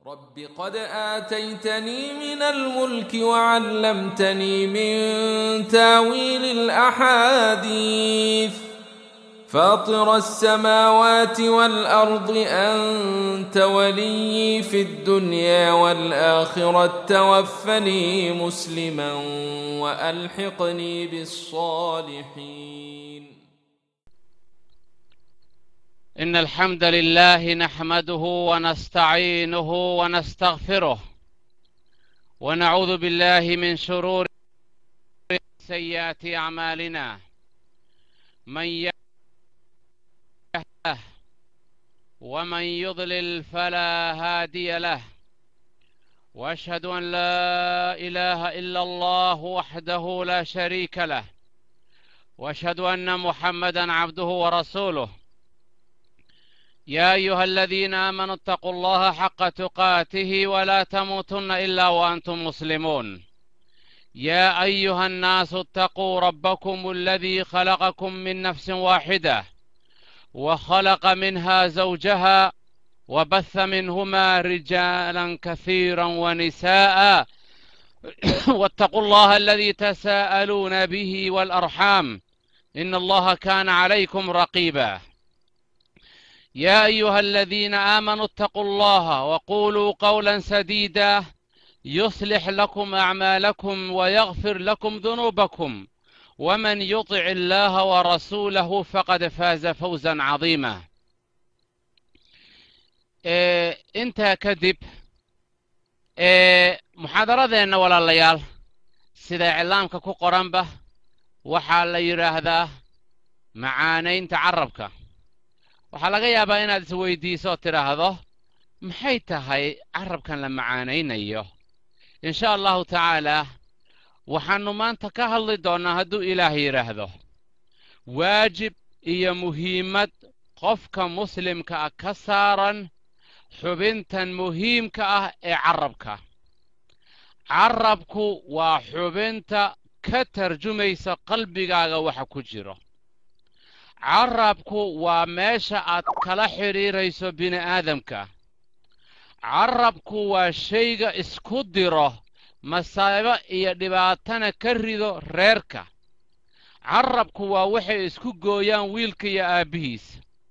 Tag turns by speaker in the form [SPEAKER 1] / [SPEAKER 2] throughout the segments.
[SPEAKER 1] رب قد آتيتني من الملك وعلمتني من تاويل الأحاديث فاطر السماوات والأرض أنت ولي في الدنيا والآخرة توفني مسلما وألحقني بالصالحين
[SPEAKER 2] إن الحمد لله نحمده ونستعينه ونستغفره ونعوذ بالله من شرور سيئات أعمالنا من يهده ومن يضلل فلا هادي له واشهد ان لا اله الا الله وحده لا شريك له واشهد ان محمدا عبده ورسوله يا ايها الذين امنوا اتقوا الله حق تقاته ولا تموتن الا وانتم مسلمون يا ايها الناس اتقوا ربكم الذي خلقكم من نفس واحده وخلق منها زوجها وبث منهما رجالا كثيرا ونساء واتقوا الله الذي تساءلون به والارحام ان الله كان عليكم رقيبا يا ايها الذين امنوا اتقوا الله وقولوا قولا سديدا يصلح لكم اعمالكم ويغفر لكم ذنوبكم ومن يطع الله ورسوله فقد فاز فوزا عظيما إيه انت كذب إيه محاضرتنا walaalayaal sida iclaamka ku qoranba waxaa la yidhaahdaa macaanaynta carabka waxaa laga yaabaa inaad isweydiiso oo tidhaahdo maxay tahay carabkan la macaanaynayo in sha allahu tacaalaa waxaannu maanta ka hadli doonnaa hadduu ilaah yidhaahdo waajib iyo muhiimad qofka muslimka ah ka saaran xubintan muhiimka ah ee carabka carabku waa xubinta ka tarjumaysa qalbigaaga waxa ku jiro carabku waa meesha aad kala xidhiirayso bini'aadamka carabku waa shayga isku diro masaabo iyo dhibaatana ka rido reerka carabku waa waxay isku gooyaan wiilka iyo aabbihiis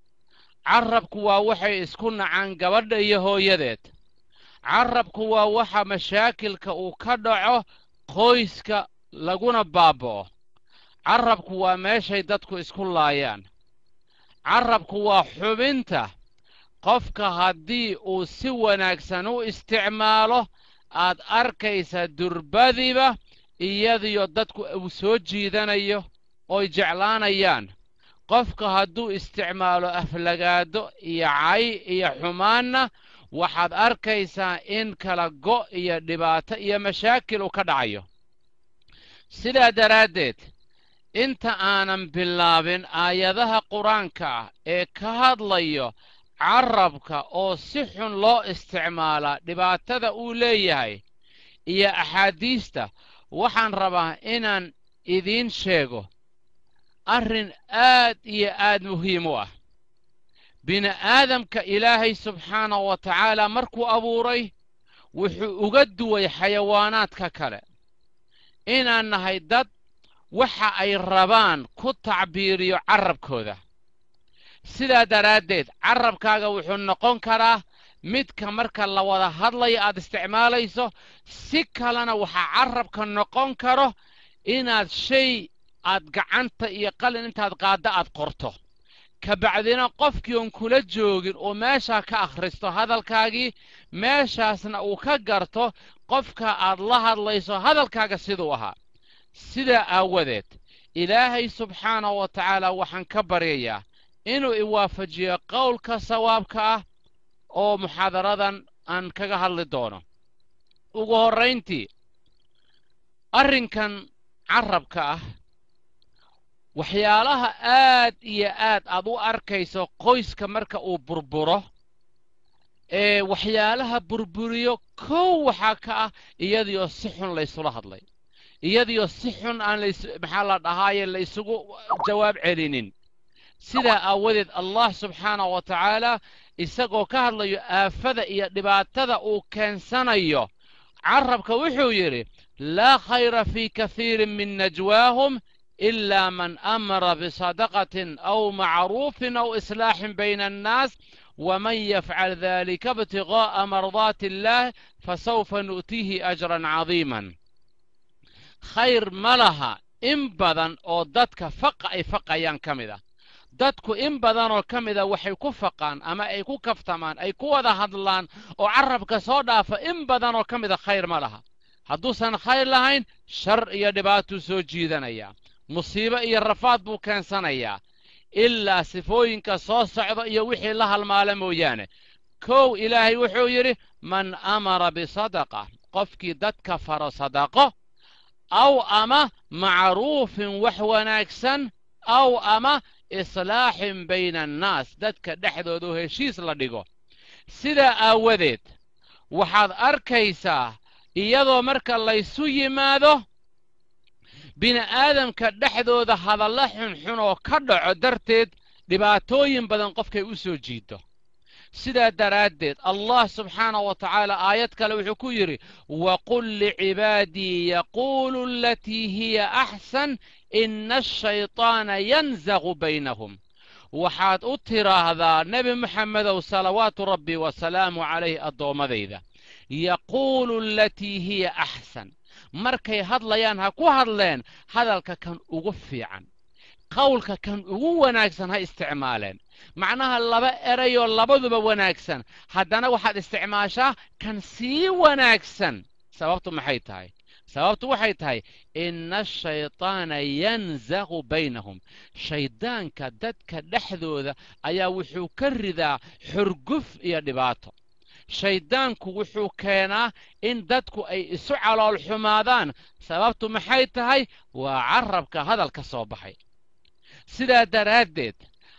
[SPEAKER 2] carabku waa waxay isku nacaan gabadha iyo hooyadeed carabku waa waxa mashaakilka uu ka dhaco qoyska laguna baaba'o carabku waa meeshay dadku isku laayaan carabku waa xubinta qofka haddii uu si wanaagsan u isticmaalo aad arkaysa durbadiba iyadiyo dadku uu soo jiidanayo oy jeclaanayaan qofka hadduu isticmaalo aflagaado iyo cay iyo xumaanna waxaad arkaysaa in kala go' iyo dhibaato iyo mashaakil uu ka dhacayo sidaa daraaddeed inta aanan bilaabin aayadaha qur-aanka ah ee ka hadlayo carabka oo si xun loo isticmaalaa dhibaatada uu leeyahay iyo axaadiista waxaan rabaa inaan idiin sheego arrin aad iyo aad muhiim u ah bini'aadamka ilaahay subxaanahu wa tacaala markuu abuuray wuxuu uga duway xayawaanaadka kale inaan nahay dad waxa ay rabaan ku tacbiiriyo carabkooda sidaa daraaddeed carabkaaga wuxuu noqon karaa midka marka la wada hadlayo aad isticmaalayso si kalena waxaa carabka noqon karo inaad shay aad gacanta iyo qalin intaad qaaddo aad qorto kabacdina qofkii oon kula joogin oo meeshaa ka akhristo hadalkaagii meeshaasna uu ka garto qofka aad la hadlayso hadalkaaga siduu ahaa sidaa aawadeed ilaahay subxaanahu wa tacaala waxaan ka baryayaa inuu iwaafajiyo qowlka sawaabka ah oo muxaadaradan aan kaga hadli doono ugu horrayntii arrinkan carabka ah waxyaalaha aad iyo aad aad u arkayso qoyska marka uu burburo ee waxyaalaha burburiyo kow waxaa ka ah iyadioo si xun laysula hadlay iyadioo si xun aan lays maxaa la dhahaaye la isugu jawaab celinin sidaa aawadeed allah subxaanahu wa tacaala isagoo ka hadlayo aafada iyo dhibaatada uu keensanayo carabka wuxuu yidhi laa khayra fii kahiirin min najwaahum إلا من أمر بصدقة أو معروف أو إصلاح بين الناس ومن يفعل ذلك ابتغاء مرضات الله فسوف نؤتيه أجرا عظيما خير ملها إن بدن أو دتك فق أي فق أيان كمدة dadku in badan oo ka mida waxay ku faqaan ama ay ku kaftamaan ay ku wada hadlaan oo carabka soo dhaafa in badan oo ka mida khayr ma laha hadduusan khayr lahayn shar iyo dhibaatuu soo jiidanaya musiibo iyo rafaad buu keensanayaa ilaa sifooyinka soo socda iyo wixii la halmaala mooyaane kow ilaahay wuxuu yidhi man amara bisadaqa qofkii dadka faro sadaqo aw ama macruufin wax wanaagsan aw ama islaaxin bayna annaas dadka dhexdooda oo heshiis la dhigo sidaa aawadeed waxaad arkaysaa iyadoo marka laysu yimaado bini'aadamka dhexdooda hadalla xunxun oo ka dhaco darteed dhibaatooyin badan qofkay u soo jiido sidaa daraaddeed allah subxaanahu wa tacaala aayad kale wuxuu ku yidhi waqul licibaadii yaquulu alatii hiya axsan ina ashayطaana yanzaqu baynahum waxaad u tidhaahdaa nebi moxamedow salawaatu rabbi wasalaamu calayh addoommadayda yaquulu alatii hiya axsan markay hadlayaan ha ku hadleen hadalka kan ugu fiican qowlka kan ugu wanaagsan ha isticmaaleen macnaha laba erayoo labaduba wanaagsan haddana waxaad isticmaashaa kan sii wanaagsan sababtu maxay tahay sababtu waxay tahay ina ashayطaana yanzaqu baynahum shayddaanka dadka dhexdooda ayaa wuxuu ka ridaa xurguf iyo dhibaato shayddaanku wuxuu keenaa in dadku ay isu calool xumaadaan sababtu maxay tahay waa carabka hadal ka soo baxay sidaa daraaddeed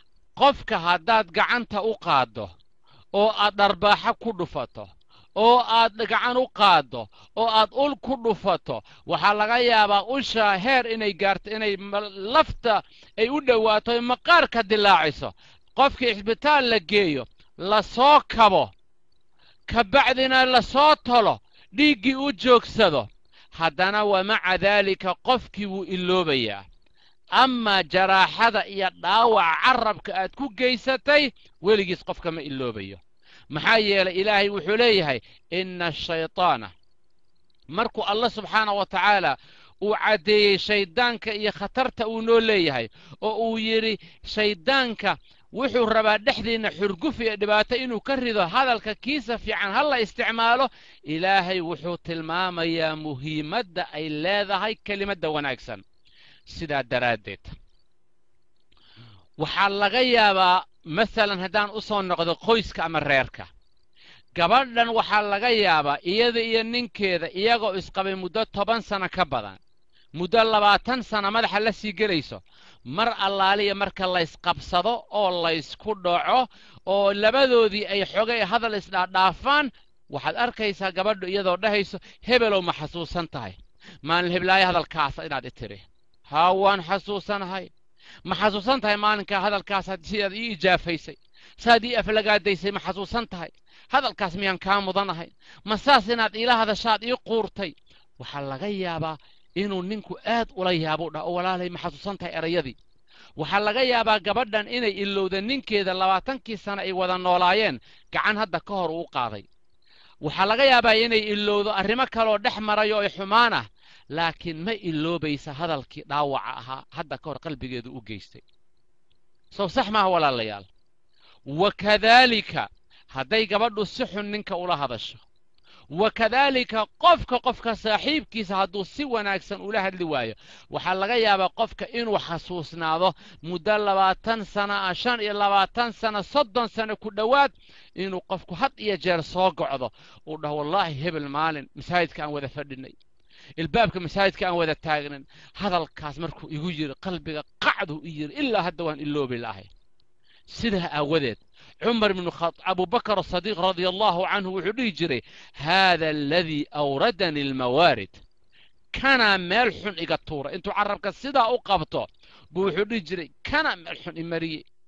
[SPEAKER 2] qofka haddaad gacanta u qaaddo oo aad dharbaaxo ku dhufato oo aad gacan u qaaddo oo aad ul ku dhufato waxaa laga yaabaa ushaa heer inay gaarto inay lafta ay u dhowaato ay maqaarka dilaaciso qofkii cisbitaal la geeyo la soo kabo ka bacdina la soo tolo dhiiggii u joogsado haddana wa maca daalika qofkii wuu iloobayaa amaa jaraaxada iyo dhaawaca carabka aad ku geysatay weligiis qofka ma iloobayo maxaa yeelay ilaahay wuxuu leeyahay ina ashayطaana markuu allah subxaana wa tacaala uu caddeeyey shayddaanka iyo khatarta uu noo leeyahay oo uu yidhi shayddaanka wuxuu rabaa dhexdiinna xurguf iyo dhibaato inuu ka rido hadalka kiisa fiican ha la isticmaalo ilaahay wuxuu tilmaamayaa muhiimadda ay leedahay kelimadda wanaagsan sidaa daraaddeed waxaa laga yaabaa masalan haddaan u soo noqdo qoyska ama reerka gabadhan waxaa laga yaabaa iyada iyo ninkeeda iyagoo isqabay muddo toban sano ka badan muddo labaatan sano madaxa la sii gelayso mar allaaliya marka laysqabsado oo laysku dhaco oo labadoodii ay xogay hadal isdhaadhaafaan waxaad arkaysaa gabadhu iyadoo dhahayso hebelow ma xasuusan tahay maalin heblaayo hadalkaasa inaad i tidhi haa waan xasuusanahay ma xasuusan tahay maalinkaa hadalkaas sidaad ii ijaafaysay saad ii aflagaadaysay ma xasuusan tahay hadalkaas miyaan kaa mudanahay ma saas inaad iila hadashaad ii quurtay waxaa laga yaabaa inuu ninku aad ula yaabuu dhah oo walaalay ma xasuusan tahay erayadii waxaa laga yaabaa gabadhan inay ilowda ninkeeda labaatankii sano ay wada noolaayeen gacan hadda ka hor uu qaaday waxaa laga yaabaa inay ilowdo arrimo kaleoo dhex marayo ay xumaan ah laakiin ma iloobaysa hadalkii dhaawaca ahaa hadda ka hor qalbigeedu u geystay sow sax maaha walaalayaal wa kadaalika hadday gabadhu si xun ninka ula hadasho wa kadaalika qofka qofka saaxiibkiisa hadduu si wanaagsan ula hadli waayo waxaa laga yaabaa qofka inuu xasuusnaado muddo labaatan sana ah shan iyo labaatan sana soddon sano ku dhowaad inuu qofku had iyo jeer soo gocdo uu dhaho wallaahi hebel maalin masaajidka aan wada fadhinay ilbaabka masaajidka aan wada taagnan hadalkaas markuu igu yiri qalbiga qacduu i yiri ilaa hadda waan iloobi lahay sidaa aawadeed cumar bnu abubakar asadiiq radia allahu canhu wuxuu dhihi jiray haada aladii awradani almawaarid kanaa meel xun iga tuura intuu carabka sidaa u qabto buu wuxuu dhihi jiray kana meel xun imariyey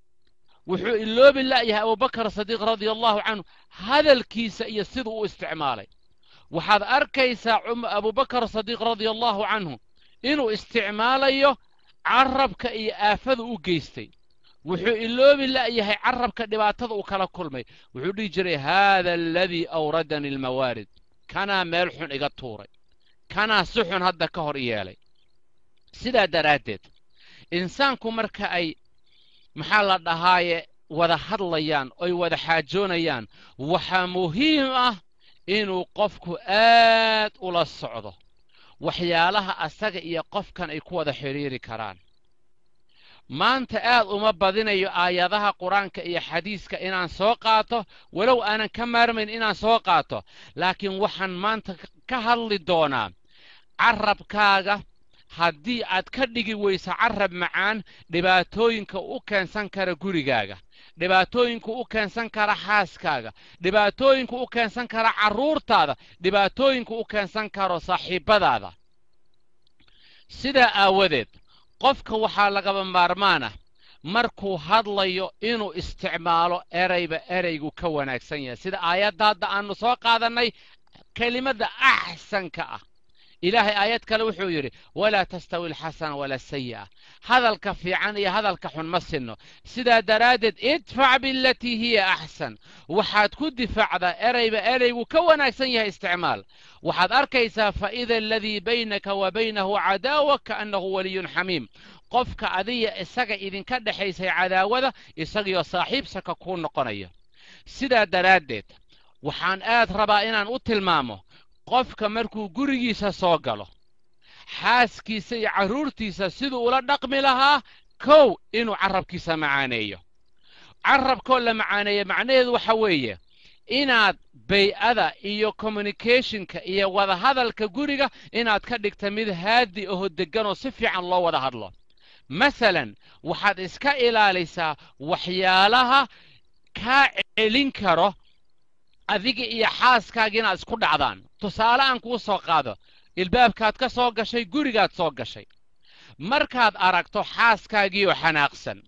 [SPEAKER 2] wuxuu iloobi la'yahay abubakar sadiiq radia allahu canhu hadalkiisa iyo siduu u isticmaalay waxaad arkaysaa abubakar sadiiq radia allahu canhu inuu isticmaalayo carabka iyo aafada u geystay wuxuu iloobi la'yahay carabka dhibaatada uu kala kulmay wuxuu dhihi jiray haada aladii awradani almawaarid kanaa meel xun iga tuuray kanaa si xun hadda ka hor yeelay sidaa daraaddeed insaanku marka ay maxaa la dhahaaye wada hadlayaan oy wada xaajoonayaan waxaa muhiim ah inuu qofku aad ula socdo waxyaalaha asaga iyo qofkan ay ku wada xidhiiri karaan maanta aad uma badinayo aayadaha qur-aanka iyo xadiiska inaan soo qaato walow aanan ka maarmayn inaan soo qaato laakiin waxaan maanta ka hadli doonaa carabkaaga haddii aad ka dhigi weyso carab macaan dhibaatooyinka u keensan kara gurigaaga dhibaatooyinka u keensan kara xaaskaaga dhibaatooyinka u keensan kara carruurtaada dhibaatooyinka u keensan karo saaxiibbadaada sidaa aawadeed qofka waxaa lagaba maarmaan ah markuu hadlayo inuu isticmaalo erayba eraygu ka wanaagsan yahay sida aayadda hadda aannu soo qaadannay kelimadda axsanka ah ilaahay aayad kale wuxuu yidhi walaa tastawi alxasana wala asayi'a hadalka fiican iyo hadalka xun ma sinno sidaa daraaddeed idfac bilatii hiya axsan waxaad ku difaacdaa erayba eraygu ka wanaagsan yahay isticmaal waxaad arkaysaa faida aladii baynaka wa baynahu cadaawa kaannahu waliyun xamiim qofka adiya isaga idinka dhexaysay cadaawada isagiyoo saaxiibsaka kuu noqonaya sidaa daraaddeed waxaan aad rabaa inaan u tilmaamo qofka markuu gurigiisa soo galo xaaskiisa iyo carruurtiisa siduu ula dhaqmi lahaa kow inuu carrabkiisa macaaneeyo carrabkoo la macaaneeyo macnaheedu waxa weeye inaad bay-ada iyo communicationka iyo wadahadalka guriga inaad ka dhigta mid haadi aho deggan oo si fiican loo wada hadlo masalan waxaad iska ilaalisaa waxyaalaha kaa celin karo adiga iyo xaaskaaga inaad isku dhacdaan tusaale aan kuu soo qaado ilbaabkaad ka soo gashay gurigaad soo gashay markaad aragto xaaskaagiioo xanaaqsan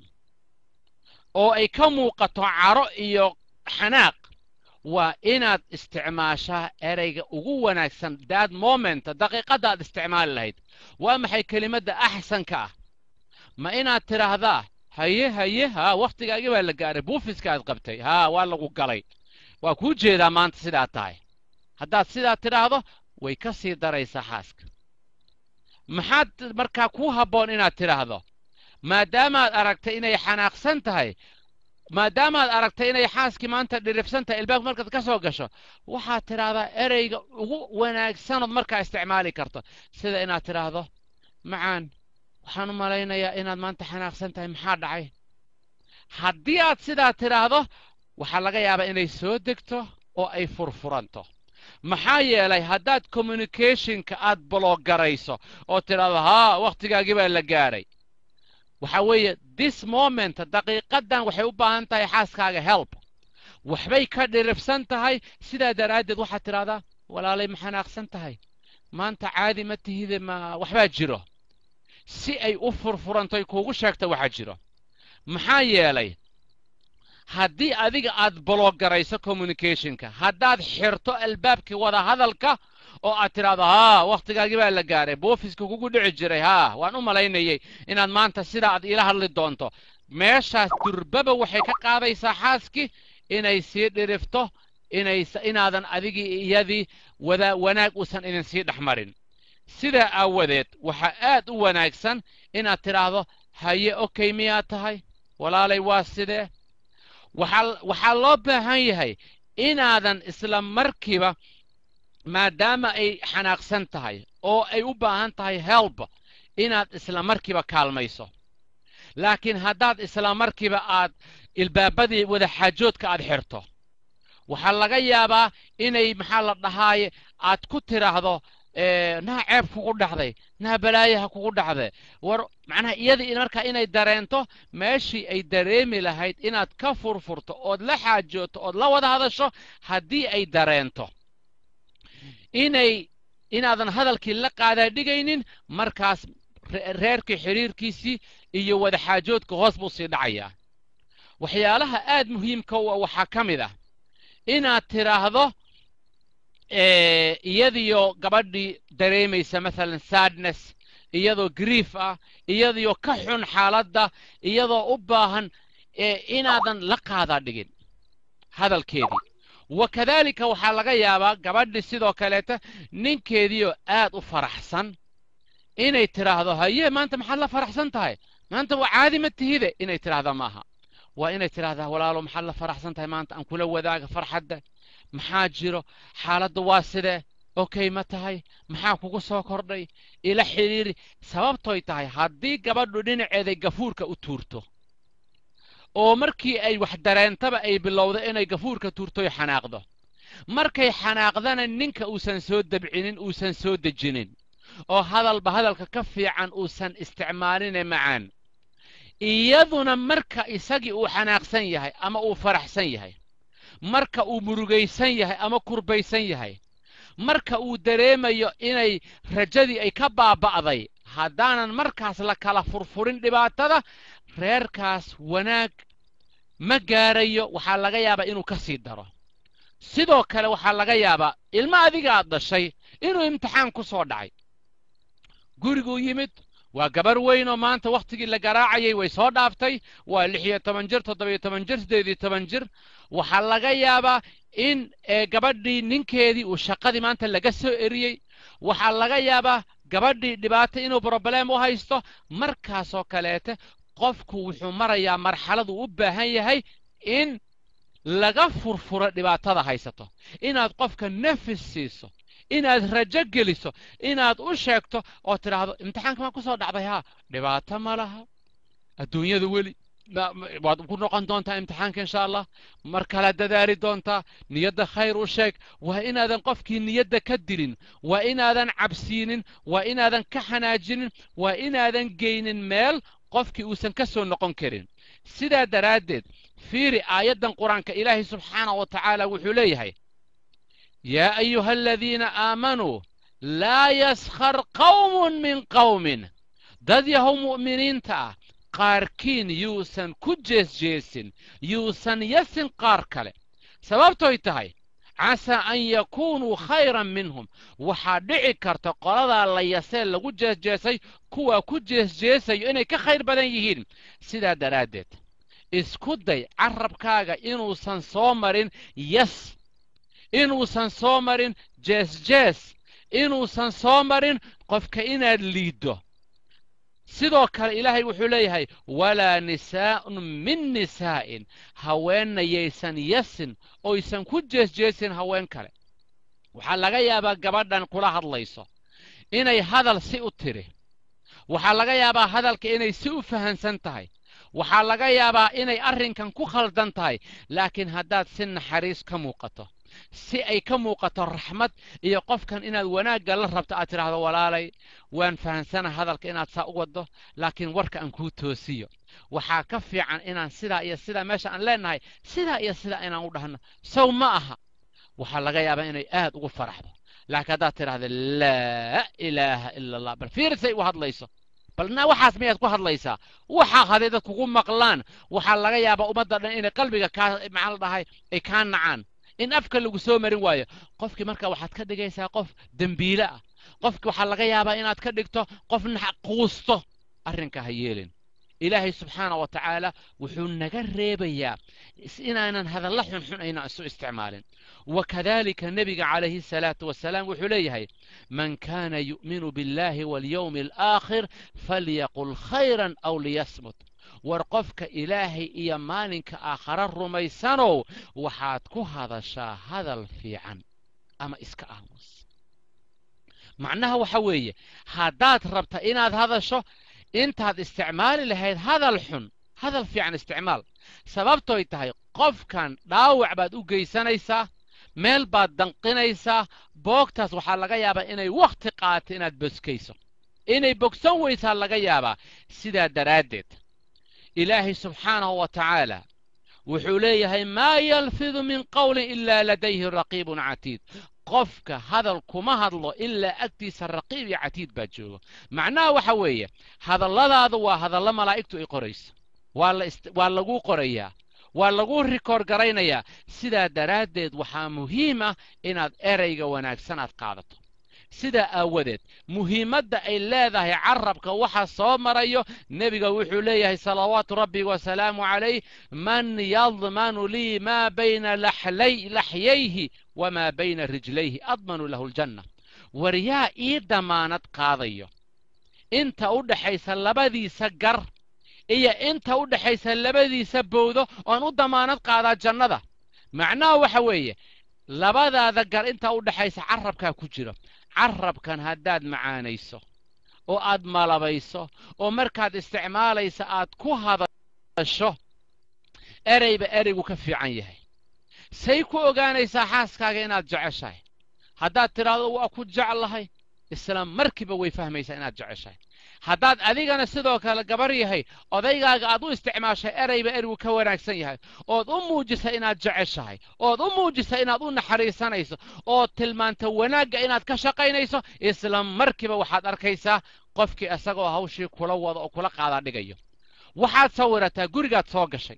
[SPEAKER 2] oo ay ka muuqato caro iyo xanaaq waa inaad isticmaashaa erayga ugu wanaagsan daad momenta daqiiqadda aad isticmaali lahayd waa maxay kelimadda axsanka ah ma inaad tidhaahdaa haye haye haa wakhtigaagii baa la gaaray buufiska aad qabtay haa waa lagu galay waa kuu jeedaa maanta sidaad tahay haddaad sidaa tidhaahdo way ka sii daraysaa xaaska maxaad markaa kuu habboon inaad tidhaahdo maadaamaad aragtay inay xanaaqsan tahay maadaamaad aragtay inay xaaskii maanta dhiribsan tahay ilbaabka markaad ka soo gasho waxaad tidhaahdaa ereyga ugu wanaagsanood markaa isticmaali karto sida inaad tidhaahdo macaan waxaan u malaynayaa inaad maanta xanaaqsan tahay maxaa dhacay haddii aad sidaa tidhaahdo waxaa laga yaabaa inay soo degto oo ay furfuranto maxaa yeelay haddaad communicationka aad bologgarayso oo tidhaahdo haa wakhtigaagii baa la gaadhay waxa weeye this moment daqiiqaddan waxay u baahan tahay xaaskaaga help waxbay ka dhiribsan tahay sidaa daraaddeed waxaad tidhahdaa walaalay ma xanaaqsan tahay maanta caadi ma tihide ma waxbaa jiro si ay u furfurantoy kuugu sheegta waxaa jiro maxaa yeelay haddii adiga aad bologgarayso communicationka haddaad xirto albaabkii wada hadalka oo aad tidhaahdo haa wakhtigaagii baa la gaaray boofiska kugu dhici jiray haa waan u malaynayay inaad maanta sidaa aad iila hadli doonto meeshaas durbaba waxay ka qaadaysaa xaaskii inay sii dhirifto inaadan adigii iyadii wada wanaag uusan idin sii dhex marin sidaa aawadeed waxaa aad u wanaagsan inaad tidhaahdo haye okay miyaad tahay walaalay waa sidee waxaa loo baahan yahay inaadan isla markiiba maadaama ay xanaaqsan tahay oo ay u baahan tahay helb inaad isla markiiba kaalmayso laakiin haddaad isla markiiba aad ilbaabadii wadaxaajoodka aad xirto waxaa laga yaabaa inay maxaa la dhahaaye aad ku tidhaahdo naa ceeb kugu dhacday naa balaayaha kugu dhacday war macnaha iyadii markaa inay dareento meeshii ay dareemi lahayd inaad ka furfurto ood la xaajooto ood la wada hadasho haddii ay dareento inay inaadan hadalkii la qaadaa dhigaynin markaas reerkii xidhiirkiisii iyo wadaxaajoodka hoos buu sii dhacayaa waxyaalaha aad muhiimka u ah waxaa ka mid ah inaad tidhaahdo iyadiyo gabadhii dareemaysa maalan sadness iyadoo grief ah iyadiyo ka xun xaaladda iyadoo u baahan inaadan la qaadaa dhigin hadalkeedii wakadaalika waxaa laga yaabaa gabadhii sidoo kaleeta ninkeediioo aad u faraxsan inay tidhaahdo haye maanta maxaad la faraxsan tahay maanta waa caadi ma tihide inay tidhaahda maaha waa inay tidhaahdaa walaalo maxaad la faraxsan tahay maanta aan kula wadaaga farxadda maxaa jiro xaaladda waa sidee okay ma tahay maxaa kugu soo kordhay ila xidhiiri sababtoy tahay haddii gabadhu dhinaceeday gafuurka u tuurto oo markii ay wax dareentaba ay bilowdo inay gafuurka tuurtoy xanaaqdo markay xanaaqdana ninka uusan soo dabcinin uusan soo dejinin oo hadalba hadalka ka fiican uusan isticmaaline macaan iyaduna marka isagii uu xanaaqsan yahay ama uu faraxsan yahay marka uu murugaysan yahay ama kurbaysan yahay marka uu dareemayo inay rajadii ay ka baaba'day haddaanan markaas la kala furfurin dhibaatada reerkaas wanaag ma gaarayo waxaa laga yaabaa inuu ka sii daro sidoo kale waxaa laga yaabaa ilmo adiga aad dhashay inuu imtixaan ku soo dhacay guriguu yimid waa gabar weyn oo maanta wakhtigii la garaacayay way soo dhaaftay waa lix iyo toban jir toddobiyo toban jir siddeed iyo toban jir waxaa laga yaabaa in gabadhii ninkeedii uu shaqadii maanta laga soo eriyey waxaa laga yaabaa gabadhii dhibaato inuu broblem u haysto markaasoo kaleete qofku wuxuu marayaa marxaladuu u baahan yahay in laga furfuro dhibaatada haysato inaad qofka nafis siiso inaad rajo geliso inaad u sheegto oo tidhaahdo imtixaanka maa ku soo dhacday haa dhibaato ma laha adduunyada weli waad ku noqon doontaa imtixaanka insha allah mar kala dadaali doontaa niyadda khayr u sheeg waa inaadan qofkii niyadda ka dilin waa inaadan cabsiinin waa inaadan ka xanaajinin waa inaadan geynin meel qofkii uusan ka soo noqon karin sidaa daraaddeed fiiri aayaddan qur-aanka ilaahay subxaanahu wa tacaala wuxuu leeyahay yaa ayuha aladiina aamanuu laa yaskhar qawmun min qawmin dad yahow mu'miniinta ah qaarkiin yuusan ku jeesjeesin yuusan yasin qaar kale sababtoy tahay casaa an yakuunuu khayran minhum waxaa dhici karta qoladaa la yasee lagu jeesjeesay kuwaa ku jeesjeesayo inay ka khayr badan yihiin sidaa daraaddeed isku day carabkaaga inuusan soo marin yas inuusan soo marin jeesjees inuusan soo marin qofka inaad liiddo sidoo kale ilaahay wuxuu leeyahay walaa nisaa'un min nisaa'in haweenna yaysan yasin oysan ku jeesjeesin haween kale waxaa laga yaabaa gabadhan kula hadlayso inay hadal si u tiri waxaa laga yaabaa hadalka inay si u fahansan tahay waxaa laga yaabaa inay arrinkan ku khaldan tahay laakiin haddaad si naxariis ka muuqato si ay ka muuqato raxmad iyo qofkan inaad wanaagga la rabto aad tidhaahdo walaalay waan fahansana hadalka inaad saa u waddo laakiin warka aan kuu toosiyo waxaa ka fiican inaan sidaa iyo sidaa meesha aan leennahay sidaa iyo sidaa inaan u dhahno sow ma aha waxaa laga yaabaa inay aad ugu faraxdo laakiin haddaad tidhaahdo laa ilaaha ila allah bal fiirisay u hadlayso balna waxaas miyaad ku hadlaysaa waxaa haday dad kugu maqlaan waxaa laga yaabaa ummadda dhan inay qalbiga kaa maxaa la dhahay ay kaa nacaan in afka lagu soo marin waayo qofkii marka waxaad ka dhigaysaa qof dembiile ah qofki waxaa laga yaabaa inaad ka dhigto qof quusto arrinka ha yeelin ilaahay subxaana wa tacaala wuxuu naga reebayaa inaanan hadalla xunxun ayna isu isticmaalin wakadalika nebiga calayhi salaatu wasalaam wuxuu leeyahay man kaana yu'minu biاllahi walyowmi alaakhir falyaqul khayran aw liyasmut war qofka ilaahay iyo maalinka aakhare rumaysanow waxaad ku hadashaa hadal fiican ama iska aamus macnaha waxa weeye haddaad rabta inaad hadasho intaad isticmaali lahayd hadal xun hadal fiican isticmaal sababtoy tahay qofkan dhaawac baad u geysanaysaa meel baad danqinaysaa boogtaas waxaa laga yaabaa inay wakhti qaato inaad boskayso inay bogsan weysaa laga yaabaa sidaa daraaddeed ilaahay subxaanahu wa tacaala wuxuu leeyahay maa yalfidu min qawlin ilaa ladayhi raqiibun catiid qofka hadal kuma hadlo ilaa agtiisa raqiib iyo catiid baa jooga macnaha waxa weeye hadalladaadu waa hadallo malaa'igtu ay qorayso waa laguu qorayaa waa lagu rikoor garaynayaa sidaa daraaddeed waxaa muhiim ah inaad erayga wanaagsan aad qaadato sidaa aawadeed muhiimadda ay leedahay carabka waxa soo marayo nebiga wuxuu leeyahay salawaatu rabbi wasalaamu calayh man yadmanu lii maa bayna laxyayhi wamaa bayna rijlayhi admanu lahu ljanna war yaa ii damaanad qaadayo inta u dhaxaysa labadiisa gar iyo inta u dhaxaysa labadiisa bowdo oan u damaanad qaadaa jannada macnaha waxa weeye labadaada gar inta u dhaxaysa carabkaa ku jiro carabkan haddaad macaanayso oo aad malabayso oo markaad isticmaalaysa aad ku hadasho ereyba ereygu ka fiican yahay say ku ogaanaysaa xaaskaaga inaad jeceshahay haddaad tidhaahdo waa ku jeclahay isla markiiba way fahmaysaa inaad jeceshahay haddaad adigana sidoo kale gabar yahay odaygaaga aad u isticmaashay ereyba ereygu ka wanaagsan yahay ood u muujisa inaad jeceshahay ood u muujisa inaad u naxariisanayso ood tilmaanta wanaagga inaad ka shaqaynayso isla markiiba waxaad arkaysaa qofkii isagoo hawshii kula wado oo kula qaadaa dhigayo waxaad sawirataa gurigaad soo gashay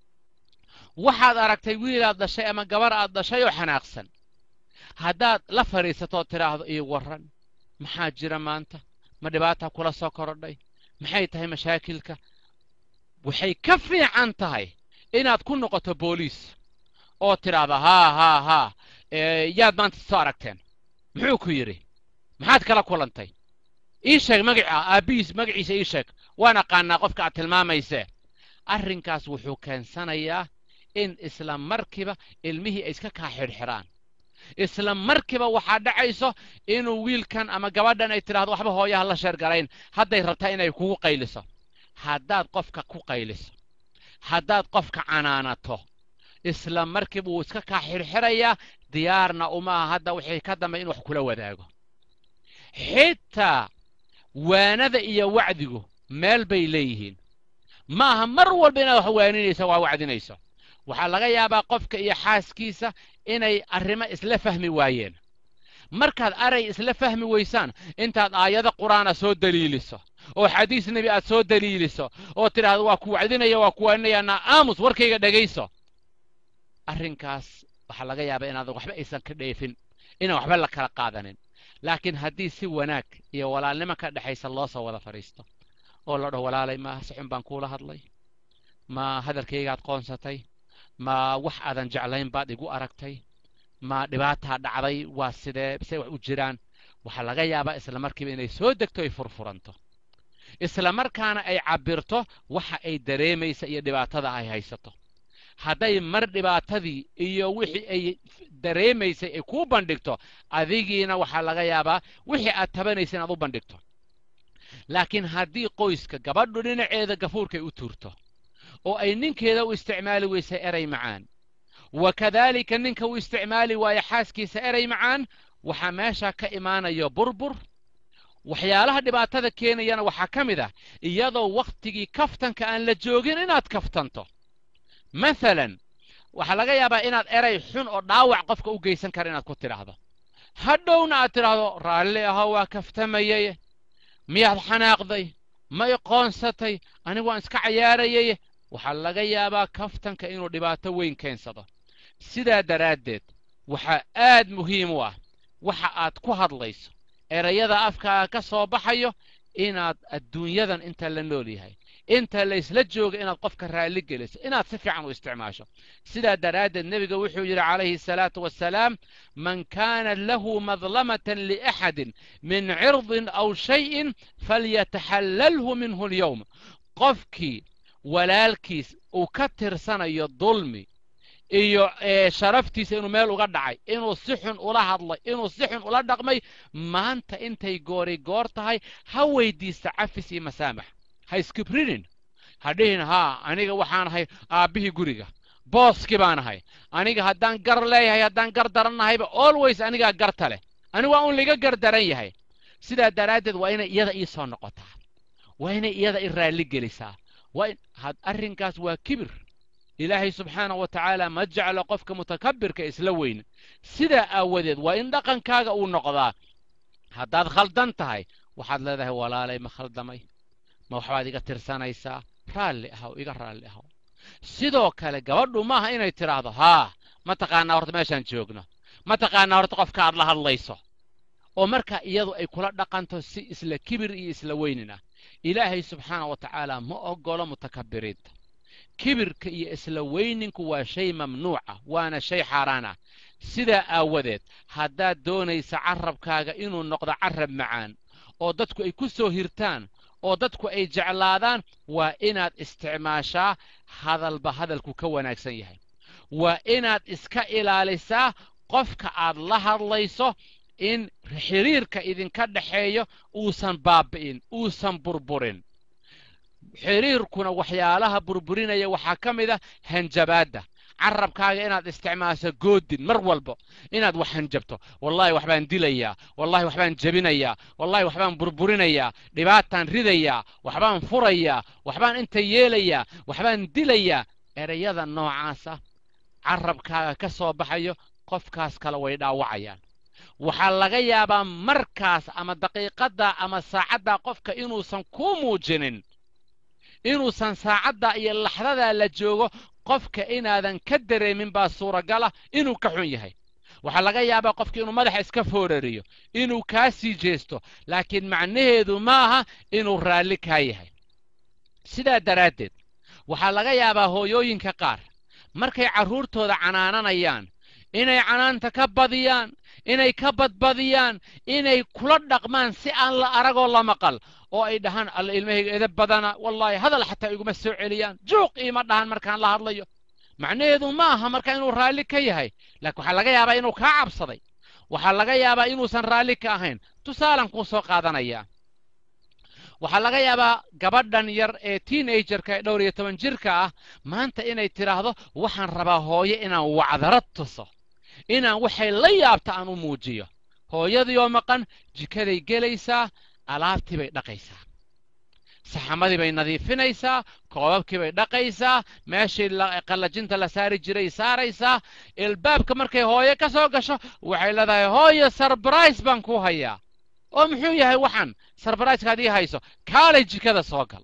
[SPEAKER 2] waxaad aragtay wiilaad dhashay ama gabar aad dhashay oo xanaaqsan haddaad la fadhiisatood tidhaahdo ii warran maxaa jira maanta ma dhibaataa kula soo korodhay maxay tahay mashaakilka waxay ka fiican tahay inaad ku noqoto booliis oo tidhaahda haa haa haa yaad maanta soo aragteen muxuu ku yidhi maxaad kala kulantay ii sheeg magaca aabbihiis magaciisa ii sheeg waan aqaanaa qofka aad tilmaamaysee arrinkaas wuxuu keensanayaa in isla markiiba ilmihii ay iska kaa xidhxidhaan isla markiiba waxaa dhacayso inuu wiilkan ama gabadhan ay tidhahdo waxba hooyaha la sheergarayn hadday rabtaa inay kugu qayliso haddaad qofka ku qayliso haddaad qofka canaanato isla markiiba wuu iska kaa xidhxidhayaa diyaarna umaaha hadda wixii ka dambe in wax kula wadaago xitaa waanada iyo wacdigu meel bay leeyihiin ma aha mar walba inaad wax waaninayso waa wacdinayso waxaa laga yaabaa qofka iyo xaaskiisa inay arrimo isla fahmi waayeen markaad aray isla fahmi weysaan intaad aayado qur'aana soo daliiliso oo xadiis nebi aad soo daliiliso oo tidhaahdo waa ku wacdinaya waa ku waaninaya naa aamus warkayga dhegayso arrinkaas waxaa laga yaabaa inaadan waxba aysan ka dheefin inaan waxba la kala qaadanin laakiin haddii si wanaag iyo walaalnimo ka dhexaysa loo soo wada fadhiisto oo la dhaho walaalay ma si xun baan kuula hadlay ma hadalkaygaad qoonsatay ma wax aadan jeclayn baad igu aragtay ma dhibaataa dhacday waa sidee say wax u jiraan waxaa laga yaabaa isla markiiba inay soo degto ay furfuranto isla markaana ay cabbirto waxa ay dareemaysa iyo dhibaatada ay haysato hadday mar dhibaatadii iyo wixii ay dareemaysay ay kuu bandhigto adigiina waxaa laga yaabaa wixii aad tabanaysa inaad u bandhigto laakiin haddii qoyska gabadhu dhinaceeda gafuurkay u tuurto oo ay ninkeeda u isticmaali weysay eray macaan wa kadaalika ninka u isticmaali waayo xaaskiisa eray macaan waxaa meesha ka imaanaya burbur waxyaalaha dhibaatada keenayana waxaa ka mid ah iyadoo wakhtigii kaftanka aan la joogin inaad kaftanto maalan waxaa laga yaabaa inaad eray xun oo dhaawac qofka u geysan kara inaad ku tidhaahdo hadhowna aad tidhaahdo raalli aho waa kaftamayay miyaad xanaaqday ma iqoonsatay anigu waan iska cayaarayay waxaa laga yaabaa kaftanka inuu dhibaato weyn keensado sidaa daraaddeed waxaa aad muhiim u ah waxa aad ku hadlayso erayada afkaaga ka soo baxayo inaad adduunyadan inta la nool yahay inta laysla jooga inaad qofka raalli geliso inaad si fiican u isticmaasho sidaa daraaddeed nebiga wuxuu yidhi calayhi asalaatu wassalaam man kaana lahu madlamatan liaxadin min cirdin aw shayin falyataxallalhu minhu alyowm qofkii walaalkiis uu ka tirsanayo dulmi iyo sharaftiisa inuu meel uga dhacay inuu si xun ula hadlay inuu si xun ula dhaqmay maanta intay goori goor tahay ha weydiista cafis iyo masaamax ha iskibrinin ha dhihin haa aniga waxaan ahay aabbihii guriga booskii baan ahay aniga haddaan gar leeyahay haddaan gar darannahayba always anigaa garta leh anigu waa un liga gar daran yahay sidaa daraaddeed waa inay iyada ii soo noqotaa waa inay iyada i raalli gelisaa waa in arrinkaas waa kibir ilaahay subxaana wa tacaala ma jeclo qofka mutakabbirka isla weyn sidaa aawadeed waa in dhaqankaaga uu noqdaa haddaad khaldan tahay waxaad leedahay walaalay ma khaldamay ma waxbaad iga tirsanaysaa raalli ahow iga raalli ahow sidoo kale gabadhu maaha inay tidhaahdo haa ma taqaanaa horta meeshaan joogno ma taqaanaa horta qofka aad la hadlayso oo markaa iyadu ay kula dhaqanto si isla kibir iyo isla weynin ah ilaahay subxaana wa tacaala ma oggolo mutakabiriinta kibirka iyo isla weyninku waa shay mamnuuca waana shay xaaraan ah sidaa aawadeed haddaad doonaysa carrabkaaga inuu noqdo carrab macaan oo dadku ay ku soo hirtaan oo dadku ay jeclaadaan waa inaad isticmaashaa hadalba hadalku ka wanaagsan yahay waa inaad iska ilaalisaa qofka aad la hadlayso in xiriirka idinka dhexeeyo uusan baabi'in uusan burburin xiriirkuna waxyaalaha burburinaya waxaa ka mid ah hanjabaadda carabkaaga inaad isticmaasho goodin mar walba inaad wax hanjabto wallahi waxbaan dilayaa wallahi waxbaan jebinayaa wallahi waxbaan burburinayaa dhibaataan ridayaa waxbaan furayaa waxbaan inta yeelayaa waxbaan dilayaa ereyada noocaasa carabkaaga ka soo baxayo qofkaas kale way dhaawacayaan waxaa laga yaabaa markaas ama daqiiqaddaa ama saacaddaa qofka inuusan kuu muujinin inuusan saacaddaa iyo laxdadaa la joogo qofka inaadan ka dareemin baa suuragala inuu ka xun yahay waxaa laga yaabaa qofka inuu madaxa iska foorariyo inuu kaa sii jeesto laakiin macnaheedu ma aha inuu raalli kaa yahay sidaa daraaddeed waxaa laga yaabaa hooyooyinka qaar markay carruurtooda canaananayaan inay canaanta ka badiyaan inay ka badbadiyaan inay kula dhaqmaan si aan la aragoo la maqal oo ay dhahaan alla ilmahayga edab badana wallaahi hadal xataa iguma soo celiyaan juuq iima dhahan markaan la hadlayo macnaheedu ma aha marka inuu raalli ka yahay laakiin waxaa laga yaabaa inuu kaa cabsaday waxaa laga yaabaa inuusan raalli ka ahayn tusaalan kuu soo qaadanayaa waxaa laga yaabaa gabadhan yar ee teenagerka ee dhowr iyo toban jirka ah maanta inay tidhaahdo waxaan rabaa hooyo inaan wacdarad tuso inaan waxay la yaabta aan u muujiyo hooyadii oo maqan jikaday gelaysaa alaabtii bay dhaqaysaa saxamadii bay nadiifinaysaa koobabkii bay dhaqaysaa meeshii qallajinta la saari jiray saaraysaa ilbaabka markay hooyo ka soo gasho waxay leedahay hooyo sarbrais baan ku hayaa oo muxuu yahay waxaan sarbaraiskaad ii hayso kaalay jikada soo gal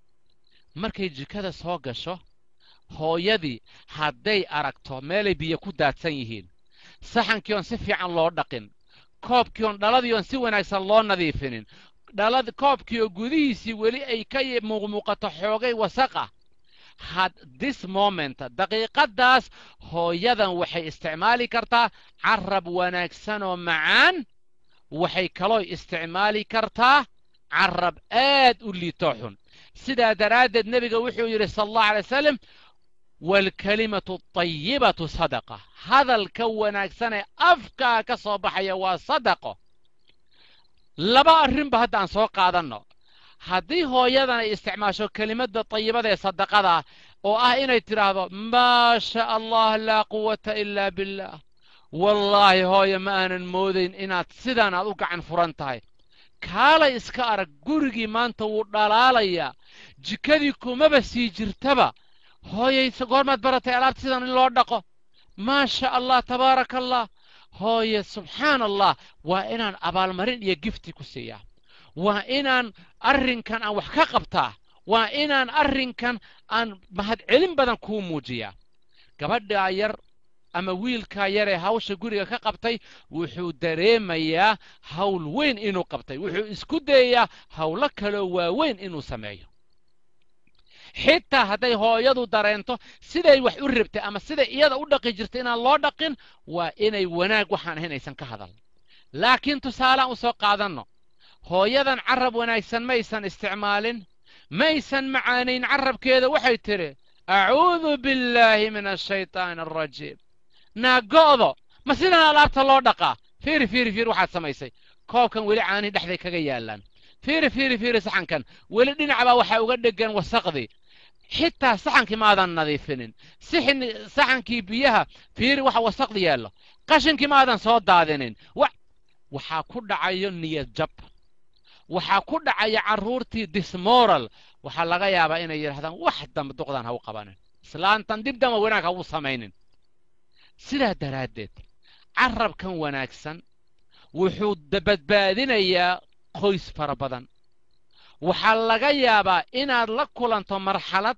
[SPEAKER 2] markay jikada soo gasho hooyadii hadday aragto meelay biyo ku daadsan yihiin saxankii oon si fiican loo dhaqin koobkii oon dhaladii oon si wanaagsan loo nadiifinin dhalad koobkii oo gudihiisii weli ay ka muuqmuuqato xoogay wasaqa had this moment daqiiqaddaas hooyadan waxay isticmaali kartaa carab wanaagsan oo macaan waxay kaloo isticmaali kartaa carab aad u liitoo xun sidaa daraaddeed nebiga wuxuu yidhi sala allahu alay wasalam waalkalimatu tayibatu sadaqa hadalka wanaagsan ee afkaa ka soo baxaya waa sadaqo laba arrinba hadda aan soo qaadanno haddii hooyadan ay isticmaasho kelimadda tayibada ee sadaqada oo ah inay tidhaahdo maa sha allah laa quwata ilaa billaah wallaahi hooye ma aanan moodayn inaad sidaan aad u gacan furan tahay kaalay iska arag gurigii maanta wuu dhalaalayaa jikadii kumaba sii jirtaba hooyayse goormaad baratay alaabta sidan in loo dhaqo maa sha allah tabaaraka allah hooye subxaan allah waa inaan abaalmarin iyo gifti ku siiyaa waa inaan arrinkan aan wax ka qabtaa waa inaan arrinkan aan mahadcelin badan kuu muujiyaa gabadhaa yar ama wiilkaa yar ee hawsha guriga ka qabtay wuxuu dareemayaa hawl weyn inuu qabtay wuxuu isku dayayaa hawlo kaloo waaweyn inuu sameeyo xitaa hadday hooyadu dareento siday wax u rabtay ama siday iyada u dhaqi jirtay inaan loo dhaqin waa inay wanaag waxaan ahayn aysan ka hadal laakiin tusaalaan u soo qaadanno hooyadan carab wanaagsan maysan isticmaalin maysan macaanayn carabkeeda waxay tidhi acuudu billaahi min ashaytaani alrajiim naago'do ma sidan alaabta loo dhaqaa fiiri fiiri fiiri waxaad samaysay koobkan weli caanihi dhexday kaga yaallaan fiiri fiiri fiiri saxankan weli dhinacbaa waxaa uga dhegan wasaqdii xitaa saxankii maadan nadiifinin sixin saxankii biyaha fiiri waxa wasaqdi yaallo qashinkii maadan soo daadinin waxaa ku dhacayo niyad jab waxaa ku dhacaya carruurtii dismoral waxaa laga yaabaa inay yidhahdaan wax dambe duqdan ha u qabanin islaantan dib damba wanaag ha u samaynin sidaa daraaddeed carabkan wanaagsan wuxuu badbaadinayaa qoys fara badan waxaa laga yaabaa inaad la kulanto marxalad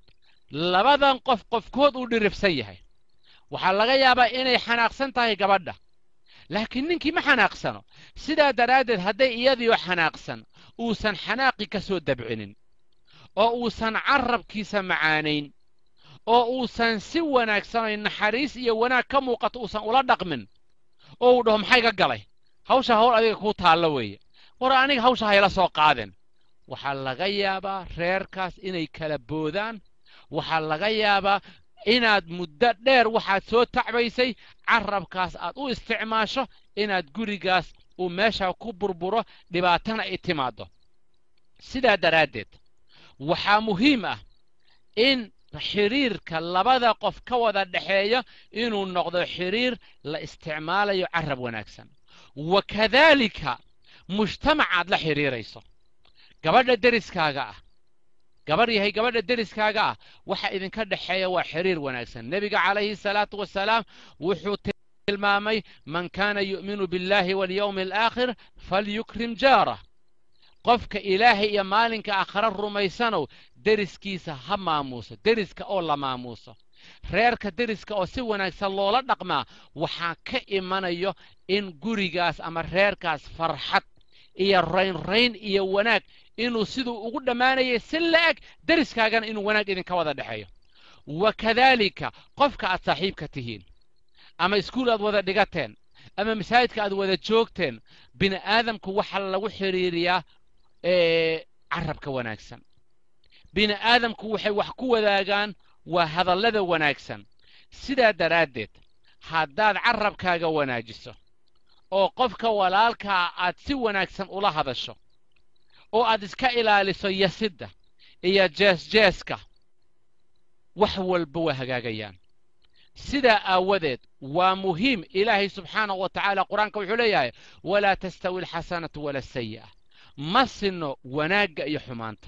[SPEAKER 2] labadan qof qofkood uu dhirifsan yahay waxaa laga yaabaa inay xanaaqsan tahay gabadha laakiin ninkii ma xanaaqsano sidaa daraaddeed hadday iyadiioo xanaaqsan uusan xanaaqi ka soo dabcinin oo uusan carrabkiisa macaanayn oo uusan si wanaagsanay naxariis iyo wanaag ka muuqato uusan ula dhaqmin oo uu dhaho maxay ga galay hawsha hawl adiga kuu taallo weeye war aniga hawsha hayla soo qaadeen waxaa laga yaabaa reerkaas inay kala boodaan waxaa laga yaabaa inaad muddo dheer waxaad soo tacbaysay carrabkaas aad u isticmaasho inaad gurigaas uu meesha ku burburo dhibaatana ay timaaddo sidaa daraaddeed waxaa muhiim ah in xidhiirka labada qof ka wada dhexeeya inuu noqdo xidhiir la isticmaalayo carrab wanaagsan wa kadaalika mujtamacaad la xidhiirayso gabadha deriskaaga ah gabarh yahay gabadha deriskaaga ah waxa idinka dhexeeya waa xidhiir wanaagsan nebiga calayhi salaatu wasalaam wuxuu tilmaamay man kaana yu'minu biاllahi walyowmi alaakhir falyukrim jaarah qofka ilaahay iyo maalinka aakhare rumaysanow deriskiisa ha maamuuso deriska oo la maamuuso reerka deriska oo si wanaagsan loola dhaqmaa waxaa ka imanayo in gurigaas ama reerkaas farxad iyo raynrayn iyo wanaag inuu siduu ugu dhammaanayay si la-eg deriskaagana inuu wanaag idinka wada dhexeeyo wa kadaalika qofka aad saaxiibka tihiin ama iskuul aad wada dhigateen ama masaajidka aad wada joogteen bini aadamku waxaa lagu xidhiiriyaa carrabka wanaagsan bini aadamku waxay wax ku wadaagaan waa hadallada wanaagsan sidaa daraaddeed haddaad carrabkaaga wanaajiso oo qofka walaalkaa aad si wanaagsan ula hadasho oo aad iska ilaaliso yasidda iyo jeesjeeska wax walba waa hagaagayaan sidaa aawadeed waa muhiim ilaahay subxaanahu wa tacaala qur-aanka wuxuu leeyahay walaa tastawi alxasanatu wala asayi'a ma sinno wanaagga iyo xumaanta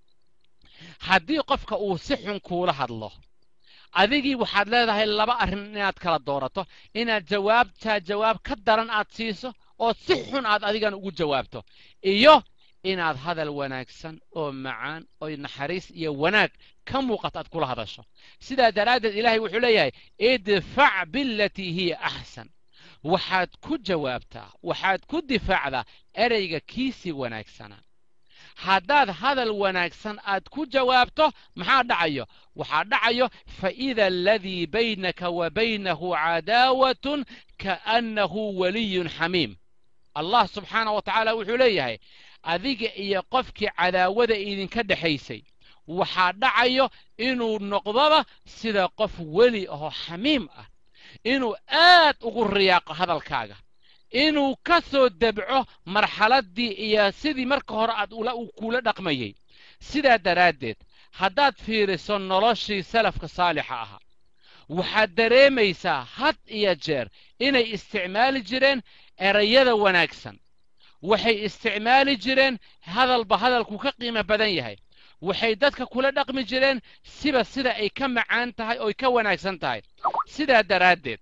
[SPEAKER 2] haddii qofka uu si xun kuula hadlo adigii waxaad leedahay laba arrin inaad kala doorato inaad jawaabtaa jawaab ka daran aad siiso oo si xun aad adigan ugu jawaabto iyo inaad hadal wanaagsan oo macaan oo naxariis iyo wanaag ka muuqato aad kula hadasho sidaa daraaddeed ilaahay wuxuu leeyahay idfac bilatii hiya axsan waxaad ku jawaabtaa waxaad ku difaacdaa ereyga kiisii wanaagsanaa haddaad hadal wanaagsan aad ku jawaabto maxaa dhacayo waxaa dhacayo faida aladii baynaka wa baynahu cadaawatun kaannahu waliyun xamiim allah subxaanah wa tacaala wuxuu leeyahay adiga iyo qofkii cadaawada idinka dhexaysay waxaa dhacayo inuu noqdoba sida qof weli ahoo xamiim ah inuu aad ugu riyaaqo hadalkaaga inuu ka soo debco marxaladdii iyo sidii marka hore aad kuula dhaqmayey sidaa daraaddeed haddaad fiiriso noloshii salafka saalixa ahaa waxaad dareemaysaa had iyo jeer inay isticmaali jireen erayada wanaagsan waxay isticmaali jireen hadalba hadalku ka qiimo badan yahay waxay dadka kula dhaqmi jireen siba sida ay ka macaan tahay ooy ka wanaagsan tahay sidaa daraaddeed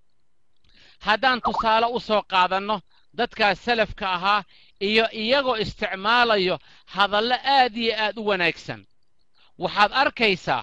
[SPEAKER 2] haddaan tusaale u soo qaadanno dadkaas salafka ahaa iyo iyagoo isticmaalayo hadallo aad iyo aad u wanaagsan waxaad arkaysaa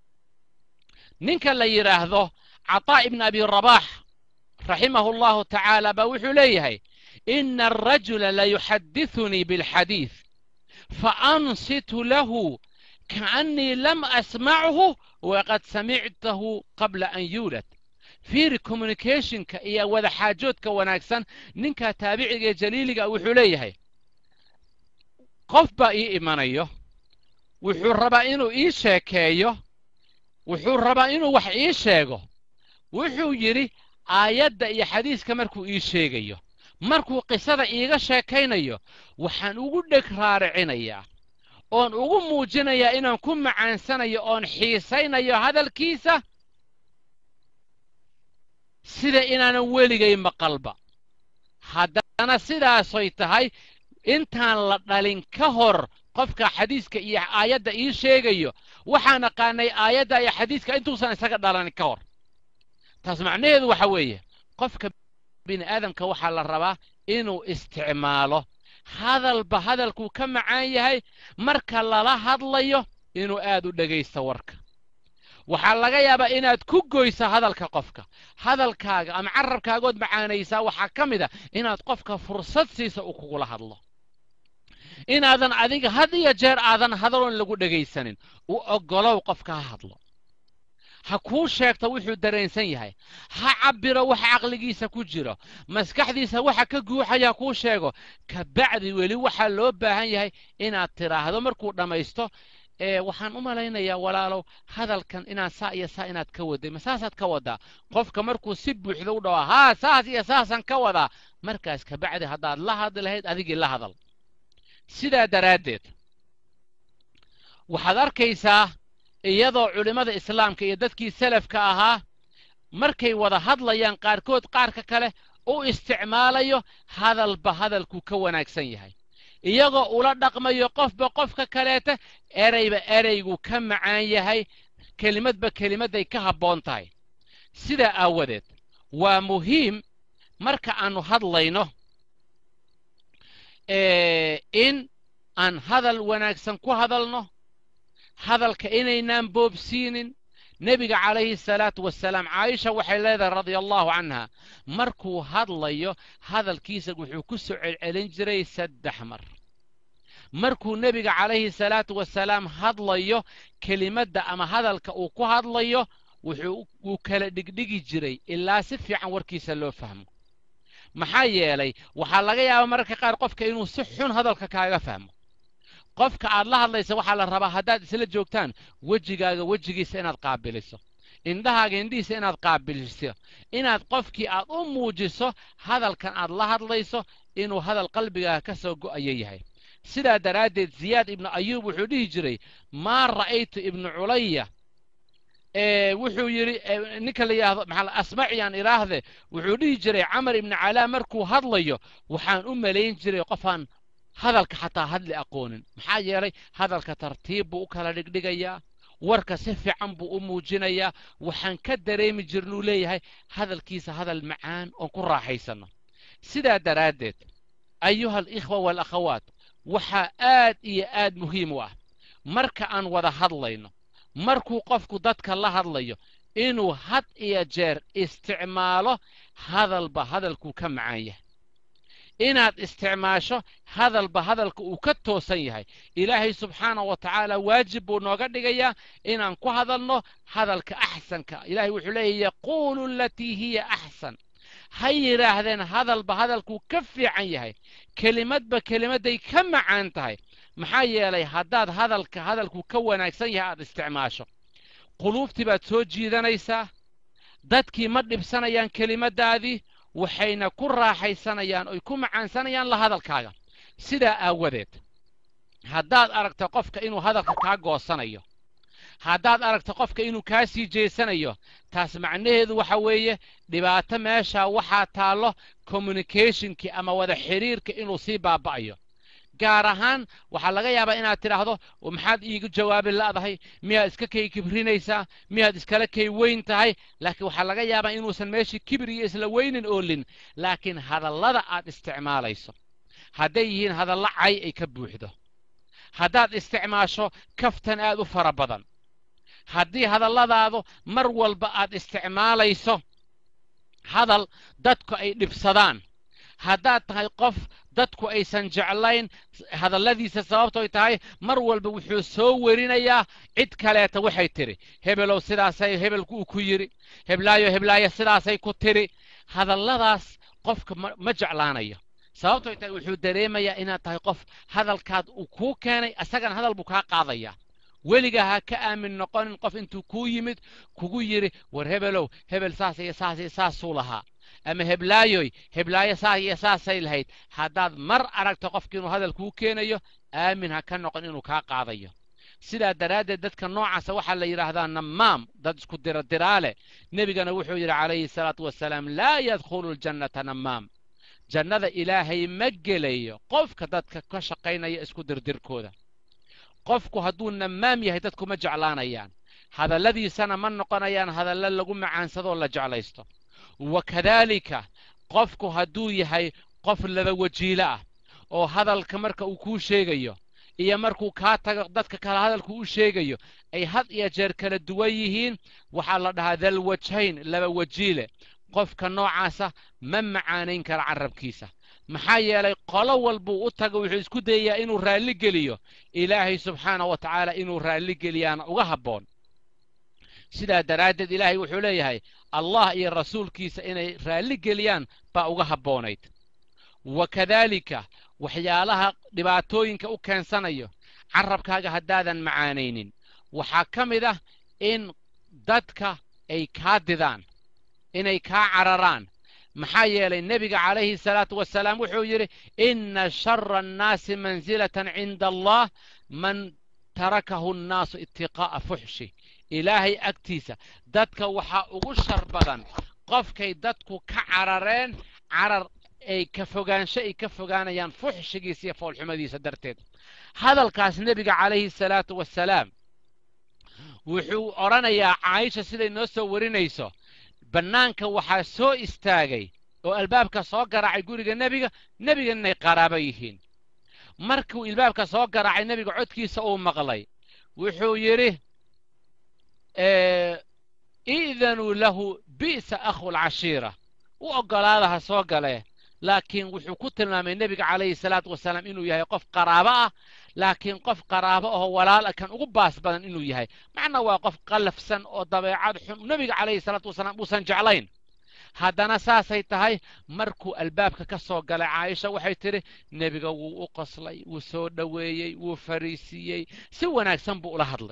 [SPEAKER 2] ninka la yidhaahdo cataa' ibn abi rabaax raximahu allahu tacaala baa wuxuu leeyahay ina arajula layuxadithunii bilxadiid faansitu lahu kaannii lam asmachu waqad samictahu qabla an yuulad fiiri communicationka iyo wadaxaajoodka wanaagsan ninka taabiciga ee jaliiliga wuxuu leeyahay qof baa ii imanayo wuxuu rabaa inuu ii sheekeeyo wuxuu rabaa inuu wax ii sheego wuxuu yidhi aayadda iyo xadiiska markuu ii sheegayo markuu qisada iiga sheekaynayo waxaan ugu dheg raaricinayaa oon ugu muujinayaa inaan ku macaansanayo oon xiisaynayo hadalkiisa sida inaanan weligay maqalba haddana sidaasoy tahay intaan la dhalin ka hor qofka xadiiska iyo aayadda ii sheegayo waxaan aqaanay aayadda iyo xadiiska intuusan isaga dhalanin ka hor taas macnaheedu waxa weeye qofka bini aadamka waxaa la rabaa inuu isticmaalo hadalba hadalkuu ka macaan yahay marka lala hadlayo inuu aad u dhegaysto warka waxaa laga yaabaa inaad ku goyso hadalka qofka hadalkaaga ama carabkaagood macaanaysaa waxaa ka mid a inaad qofka fursad siisa uu kugula hadlo inaadan adiga had iyo jeer aadan hadaloon lagu dhegaysanin u oggolow qofka ha hadlo ha kuu sheegto wuxuu dareensan yahay ha cabbiro waxa caqligiisa ku jiro maskaxdiisa waxa ka guuxaya kuu sheego kabacdi weli waxaa loo baahan yahay inaad tidhaahdo markuu dhammaysto ee waxaan u malaynayaa walaalow hadalkan inaan saa iyo saa inaad ka waday ma saasaad ka wadaa qofka markuu si buuxda u dhawa haa saas iyo saasaan ka wadaa markaas kabacdi haddaad la hadli lahayd adigii la hadal sidaa daraaddeed waxaad arkaysaa iyadoo culimmada islaamka iyo dadkii salafka ahaa markay wada hadlayaan qaarkood qaarka kale u isticmaalayo hadalba hadalkuu ka wanaagsan yahay iyagoo ula dhaqmayo qofba qofka kaleeta ereyba ereyguu ka macaan yahay kelimadba kelimadday ka habboon tahay sidaa aawadeed waa muhiim marka aannu hadlayno in aan hadal wanaagsan ku hadalno hadalka inaynaan boobsiinin nebiga calayhi salaatu wasalaam caaisha waxay leedahay radia allahu canha markuu hadlayo hadalkiisa wuxuu ku soo celcelin jiray saddex mar markuu nebiga calayhi salaatu wasalaam hadlayo kelimadda ama hadalka uu ku hadlayo wuxuu wuu kala dhigdhigi jiray ilaa si fiican warkiisa loo fahmo maxaa yeelay waxaa laga yaabaa mararka qaar qofka inuu si xun hadalka kaaga fahmo qofka aad la hadlaysa waxaa la rabaa haddaad isla joogtaan wejigaaga wejigiisa inaad qaabiliso indhahaaga indhihiisa inaad qaabiliso inaad qofkii aad u muujiso hadalkan aad la hadlayso inuu hadal qalbigaaga ka soo go'ayo yahay sidaa daraaddeed ziyaad ibnu ayuub wuxuu dhihi jiray maa ra'aytu ibnu culaya wuxuu yidhi ninka la yidhaahdo maxaa asmaciyaan idhaahde wuxuu dhihi jiray camar ibnu calaa markuu hadlayo waxaan u malayn jiray qofaan hadalka xataa hadli aqoonin maxaa yeelay hadalka tartiib buu u kala dhigdhigayaa warka si fiican buu u muujinayaa waxaan ka dareemi jirnuu leeyahay hadalkiisa hadal macaan oon ku raaxaysanno sidaa daraaddeed ayuha alikhwa waalakhawaat waxaa aad iyo aad muhiim u ah marka aan wada hadlayno markuu qofku dadka la hadlayo inuu had iyo jeer isticmaalo hadalba hadalkuu ka macaan yahay inaad isticmaasho hadalba hadalka uu ka toosan yahay ilaahay subxaana wa tacaala waajib buu nooga dhigayaa inaan ku hadalno hadalka axsanka ilaahay wuxuu leeyahy yaquulu alatii hiya axsan ha yidhaahdeen hadalba hadalkuu ka fiican yahay kelimadba kelimadday ka macaan tahay maxaa yeelay haddaad hadalka hadalkuu ka wanaagsan yahay aad isticmaasho quluubtii baad soo jiidanaysaa dadkii ma dhibsanayaan kelimaddaadii waxayna ku raaxaysanayaan oy ku macaansanayaan la hadalkaaga sidaa aawadeed haddaad aragto qofka inuu hadalka kaa goosanayo haddaad aragto qofka inuu kaa sii jeesanayo taas macnaheedu waxa weeye dhibaato meeshaa waxaa taallo communicationkii ama wada xidhiirka inuu sii baaba'ayo gaar ahaan waxaa laga yaabaa inaad tidhaahdo maxaad iigu jawaabi la'dahay miyaad iska kay kibrinaysaa miyaad iskala kay weyn tahay laakiin waxaa laga yaabaa inuusan meeshii kibir iyo isla weynin oolin laakiin hadallada aad isticmaalayso hadday yihiin hadallo cay ay ka buuxdo haddaad isticmaasho kaftan aad u fara badan haddii hadalladaadu mar walba aad isticmaalayso hadal dadku ay dhibsadaan haddaad tahay qof dadku aysan jeclayn hadalladiisa sababtoy tahay mar walba wuxuu soo werinayaa cid kaleeta waxay tidhi hebelow sidaasay hebelku uu ku yidhi heblaayo heblaayo sidaasay ku tidhi hadalladaas qofka ma jeclaanayo sababtoy tahay wuxuu dareemayaa inaad tahay qof hadalkaad uu kuu keenay asagana hadal buu kaa qaadayaa weligaa ha ka aamin noqonin qof intuu kuu yimid kugu yidhi war hebelow hebel saas iyo saas iyo saasuu lahaa ama heblaayoy heblaayo saas iyo saasay lahayd haddaad mar aragto qofki inuu hadal kuu keenayo aamin ha ka noqon inuu kaa qaadayo sidaa daraaddeed dadka noocaasa waxaa la yidhaahdaa nammaam dad isku diradiraale nebigana wuxuu yidhi calayhi salaatu wasalaam laa yadkhulu ljannata nammaam jannada ilaahay ma gelayo qofka dadka ka shaqaynaya isku dirdirkooda qofku hadduu nammaam yahay dadku ma jeclaanayaan hadalladiisana ma noqonayaan hadallo lagu macaansadoo la jeclaysto wakadaalika qofku hadduu yahay qof laba wajiilo ah oo hadalka marka uu kuu sheegayo iyo markuu kaa tago dadka kale hadalku u sheegayo ay had iyo jeer kala duwan yihiin waxaa la dhahaa dalwajayn laba wajiile qofka noocaasa ma macaanayn kara carabkiisa maxaa yeelay qolo walbuu u tago wuxuu isku dayayaa inuu raalli geliyo ilaahay subxaana wa tacaala inuu raalli geliyaana uga habboon sidaa daraaddeed ilaahay wuxuu leeyahay allah iyo rasuulkiisa inay raalli geliyaan baa uga habboonayd wa kadaalika waxyaalaha dhibaatooyinka u keensanayo carabkaaga haddaadan macaanaynin waxaa ka mid ah in dadka ay kaa didaan inay kaa cararaan maxaa yeelay nebiga calayhi salaatu wasalaam wuxuu yidhi inna shara annaasi mansilatan cinda allah man tarakahu annaasu itiqaa'a fuxshi ilaahay agtiisa dadka waxaa ugu shar badan qofkay dadku ka carareen carar ay ka fogaansho ay ka fogaanayaan fuxshigiisa iyo foolxumadiisa darteed hadalkaas nebiga calayhi salaatu wasalaam wuxuu odhanayaa caaisha siday noo soo warinayso bannaanka waxaa soo istaagay oo albaabka soo garaacay guriga nebiga nebiga inay qaraabo yihiin markuu albaabka soo garaacay nebiga codkiisa uu maqlay wuxuu yidhi iidanuu lahu bi'sa akhu lcashiira u oggolaada ha soo galee laakiin wuxuu ku tilmaamay nebiga calayhi salaatu wasalaam inuu yahay qof qaraabo ah laakiin qof qaraabo ahoo walaala kan ugu baas badan inuu yahay macna waa qof qallafsan oo dabeecad xun nebiga calayhi salaatu wasalaam uusan jeclayn haddana saasay tahay markuu albaabka ka soo galay caaisha waxay tidhi nebiga wuu u qoslay wuu soo dhoweeyey wuu fariisiiyey si wanaagsan buu ula hadlay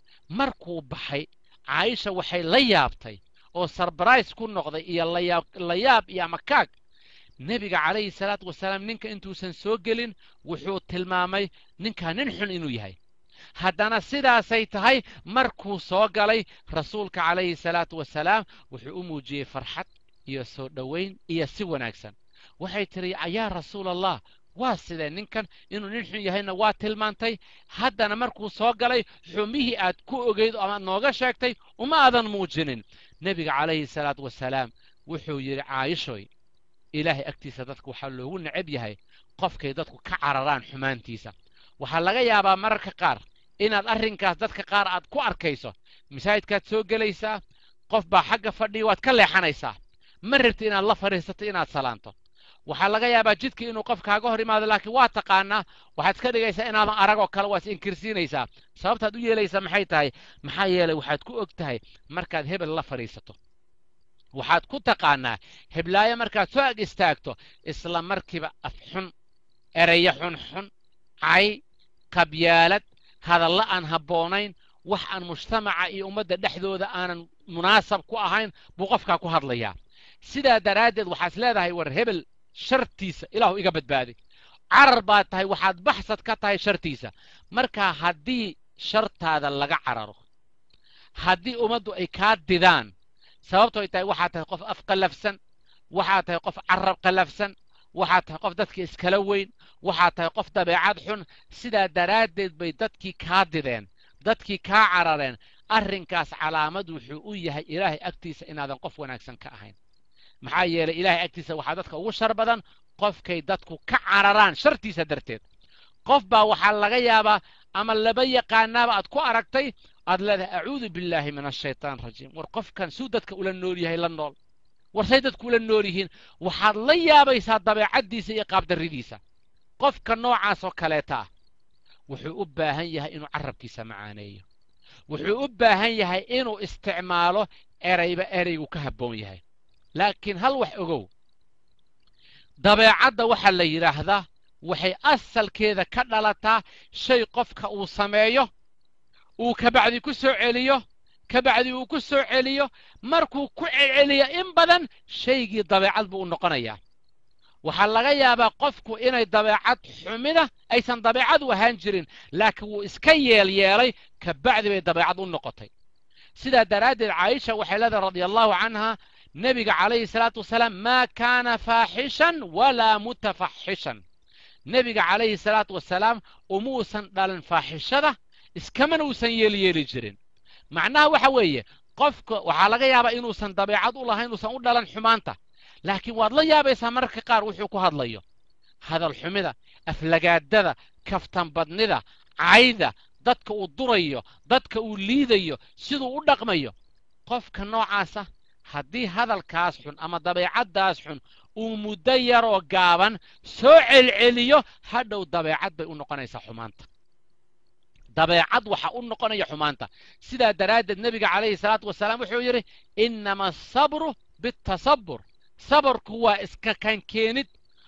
[SPEAKER 2] markuu baxay caaisha waxay la yaabtay oo sarbarais ku noqday iyo la yaab iyo amakaag nebiga calayhi salaatu wasalaam ninka intuusan soo gelin wuxuu tilmaamay ninkaa nin xun inuu yahay haddana sidaasay tahay markuu soo galay rasuulka calayhi salaatu wasalaam wuxuu u muujiyey farxad iyo soo dhowayn iyo si wanaagsan waxay tidhi yaa rasuul allah waa sidee ninkan inuu nin xun yahayna waa tilmaantay haddana markuu soo galay xumihii aad ku ogeyd oo amaad nooga sheegtay uma aadan muujinin nebiga calayhi salaatu wasalaam wuxuu yidhi caayishoy ilaahay agtiisa dadka waxaa loogu necab yahay qofkay dadku ka cararaan xumaantiisa waxaa laga yaabaa mararka qaar inaad arrinkaas dadka qaar aad ku arkayso masaajidkaad soo gelaysaa qof baa xagga fadhiya waad ka leexanaysaa ma rabti inaad la fadhiisato inaad salaanto waxaa laga yaabaa jidka inuu qof kaaga hor imaado laakiin waa taqaanaa waxaad iska dhigaysaa inaadan aragoo kale waa is inkirsiinaysaa sababtaad u yeelaysaa maxay tahay maxaa yeelay waxaad ku og tahay markaad hebel la fadhiisato waxaad ku taqaanaa heblaayo markaad soo ag istaagto isla markiiba af xun ereyo xunxun cay qabyaalad hadalla aan habboonayn wax aan mujtamaca iyo ummadda dhexdooda aanan munaasab ku ahayn buu qofkaa ku hadlayaa sidaa daraaddeed waxaad leedahay war hebel shartiisa ilaahu iga badbaaday carar baad tahay waxaad baxsad ka tahay shartiisa marka haddii shartaada laga cararo haddii ummaddu ay kaa didaan sababtooy tahay waxaad tahay qof af qallafsan waxaad tahay qof carab qallafsan waxaad tahay qof dadka iskala weyn waxaad tahay qof dabeecad xun sidaa daraaddeed bay dadkii kaa dideen dadkii kaa carareen arrinkaas calaamad wuxuu u yahay ilaahay agtiisa inaadan qof wanaagsan ka ahayn maxaa yeelay ilaahay agtiisa waxaa dadka ugu shar badan qofkay dadku ka cararaan shartiisa darteed qof baa waxaa laga yaabaa ama laba yaqaanaaba aad ku aragtay aad leedahay acuudu billaahi min ashaytaan rajiim war qofkan suu dadka ula nool yahay la nool war say dadku ula nool yihiin waxaad la yaabaysaa dabeecaddiisa iyo qaabdarridiisa qofka noocaas oo kaleeta ah wuxuu u baahan yahay inuu carabkiisa macaaneeyo wuxuu u baahan yahay inuu isticmaalo erayba eraygu ka habboon yahay laakiin hal wax ogow dabeecadda waxaa la yidhaahdaa waxay asalkeeda ka dhalataa shay qofka uu sameeyo uu kabacdi ku soo celiyo kabacdi uu ku soo celiyo markuu ku celceliyo in badan shaygii dabeecad buu u noqonayaa waxaa laga yaabaa qofku inay dabeecad xumida aysan dabeecad u ahaan jirin laakiin wuu iska yeelyeelay kabacdi bay dabeecad u noqotay sidaa daraaddeed caaisha waxay leedahay radia allahu canha nebiga calayhi salaatu wasalaam maa kaana faaxishan walaa mutafaxishan nebiga calayhi salaatu wasalaam umuusan dhalin faaxishada iskamana uusan yeelyeeli jirin macnaha waxa weeye qofka waxaa laga yaabaa inuusan dabeecad u lahayn uusan u dhalan xumaanta laakiin waad la yaabaysaa mararka qaar wuxuu ku hadlayo hadal xumida aflagaadada kaftanbadnida cayda dadka uu durayo dadka uu liidayo siduu u dhaqmayo qofka noocaasa haddii hadalkaas xun ama dabeecaddaas xun uu muddo yaroo gaaban soo celceliyo hadhow dabeecad bay u noqonaysaa xumaanta dabeecad waxa u noqonaya xumaanta sidaa daraaddeed nebiga calayhi salaatu wasalaam wuxuu yidhi innama asabru bitasabur sabarku waa iska kankeenid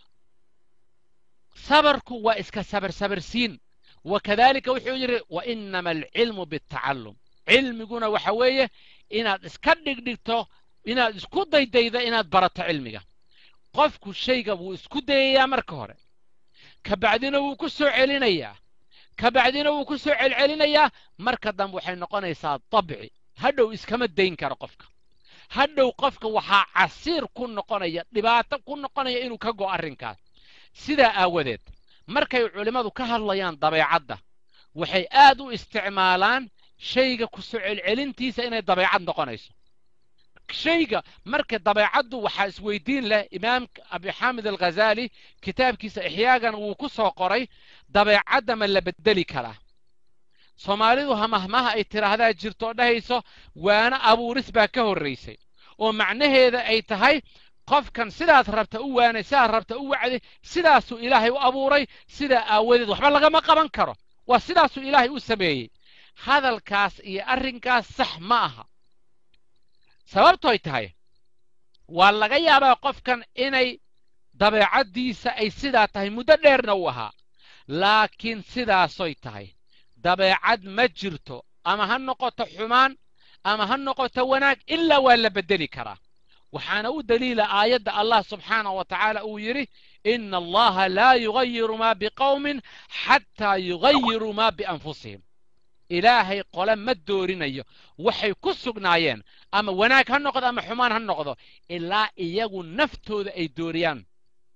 [SPEAKER 2] sabarku waa iska sabarsabarsiin wakadalika wuxuu yidhi wa innama alcilmu biatacallum cilmiguna waxa weeye inaad iska dhigdhigto inaad isku daydaydo inaad barato cilmiga qofku shayga wuu isku dayayaa marka hore ka bacdina wuu ku soo celinayaa ka bacdina wuu ku soo celcelinayaa marka dambe waxay noqonaysaa dabci hadhow iskama dayn karo qofka hadhow qofka waxaa casiir ku noqonaya dhibaato ku noqonaya inuu ka go arrinkaas sidaa aawadeed markay culimmadu ka hadlayaan dabeecadda waxay aad u isticmaalaan shayga ku soo celcelintiisa inay dabeecad noqonayso shayga marka dabeecaddu waxaa isweydiin leh imaamka abixaamid alghazaali kitaabkiisa ixyaagana wuu ku soo qoray dabeecadda ma la bedeli karaa soomaalidu hamahmaha ay tidhaahdaa jirto dhahayso waana abuuris baa ka horraysay oo macnaheeda ay tahay qofkan sidaad rabta u waanay sidaad rabta u wacday sidaasuu ilaahay u abuuray sidaa aawadeed waxba lagama qaban karo waa sidaasuu ilaahay u sameeyey hadalkaas iyo arrinkaas sax ma aha sababtoy tahay waa laga yaabaa qofkan inay dabeecaddiisa ay sidaa tahay muddo dheerna u ahaa laakiin sidaasoy tahay dabeecad ma jirto ama ha noqoto xumaan ama ha noqoto wanaag ilaa waa la beddeli karaa waxaana u daliila aayadda allah subxaanahu wa tacaala uu yidhi ina allaha laa yugayiru maa biqowmin xataa yugayiruu maa bianfusihim ilaahay qole ma doorinayo waxay ku sugnaayeen ama wanaag ha noqdo ama xumaan ha noqdo ilaa iyagu naftooda ay dooriyaan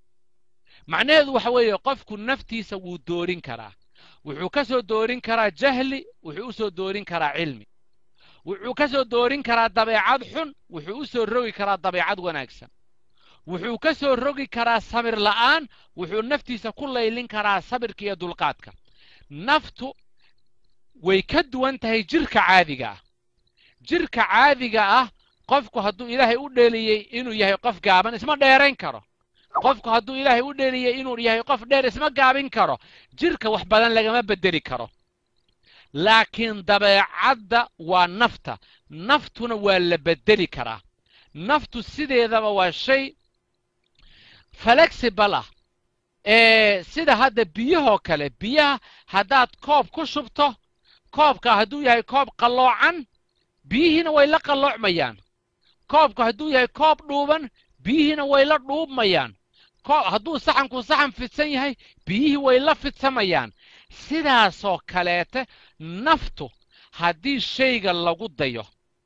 [SPEAKER 2] macnaheedu waxa weeye qofku naftiisa wuu doorin karaa wuxuu ka soo doorin karaa jahli wuxuu u soo doorin karaa cilmi wuxuu ka soo doorin karaa dabeecad xun wuxuu u soo rogi karaa dabeecad wanaagsan wuxuu ka soo rogi karaa sabir la'aan wuxuu naftiisa ku laylin karaa sabirka iyo dulqaadka naftu way ka duwan tahay jirka caadiga ah jirka caadiga ah qofku hadduu ilaahay u dheeliyey inuu yahay qof gaaban isma dheerayn karo qofku hadduu ilaahay u dheeliyey inuu yahay qof dheer isma gaabin karo jirka wax badan lagama beddeli karo laakiin dabeecadda waa nafta naftuna waa la beddeli karaa naftu sideedaba waa shay flexible ah ee sida hadda biyahoo kale biyaha haddaad koob ku shubto koobka hadduu yahay koob qalloocan biyihiina way la qalloocmayaan koobku hadduu yahay koob dhuuban biyihiina way la dhuubmayaan hadduu saxanku saxan fidsan yahay biyihii way la fidsamayaan sidaasoo kaleete naftu haddii shayga lagu dayo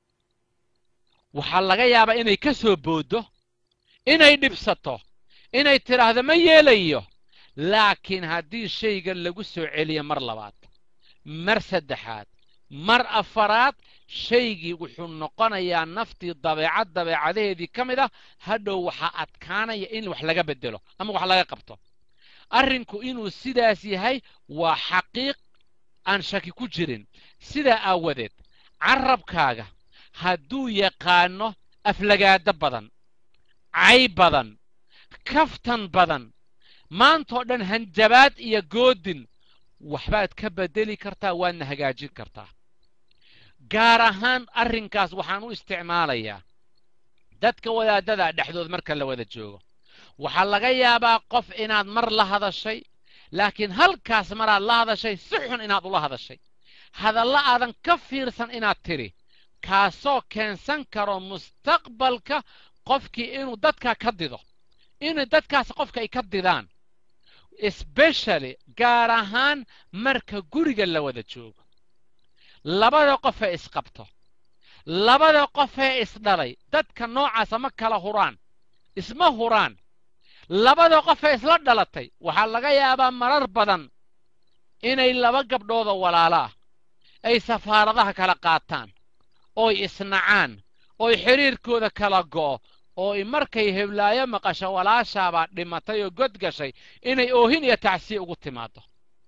[SPEAKER 2] waxaa laga yaabaa inay ka soo booddo inay dhibsato inay tidhaahdo ma yeelayo laakiin haddii shayga lagu soo celiyo mar labaad mar saddexaad mar afaraad shaygii wuxuu noqonayaa naftii dabeecad dabeecadaheedii ka mid ah hadhow waxaa adkaanaya in wax laga beddelo ama wax laga qabto arrinku inuu sidaas yahay waa xaqiiq aan shaki ku jirin sidaa aawadeed carabkaaga hadduu yaqaano aflagaado badan cay badan kaftan badan maantoo dhan hanjabaad iyo goodin waxbaad ka beddeli kartaa waadna hagaajin kartaa gaar ahaan arrinkaas waxaan u isticmaalayaa dadka wadaadada dhexdood marka la wada joogo waxaa laga yaabaa qof inaad mar la hadashay laakiin halkaas maraad la hadashay si xun inaad ula hadashay hadalla aadan ka fiirsan inaad tidhi kaasoo keensan karo mustaqbalka qofkii inuu dadka ka dido inay dadkaas qofka ay ka didaan especially gaar ahaan marka guriga la wada joogo labada qofee isqabto labada qofee isdhalay dadka noocaasa ma kala huraan isma huraan labada qofee isla dhalatay waxaa laga yaabaa marar badan inay laba gabdhooda walaalo ah ay safaaradaha kala qaataan ooy isnacaan ooy xidhiirkooda kala go'o oo markay heblaayo maqasho walaashaabaa dhimatay oo god gashay inay oohin iyo tacsiya ugu timaado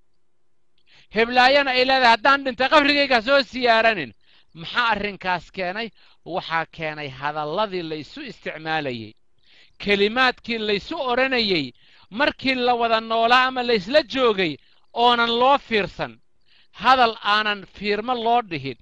[SPEAKER 2] heblaayana ay leedahay haddaan dhintay qabrigayga soo siyaaranin maxaa arrinkaas keenay waxaa keenay hadalladii laysu isticmaalayey kelimaadkii laysu odhanayey markii la wada noolaa ama laysla joogay oonan loo fiirsan hadal aanan fiirmo loo dhihin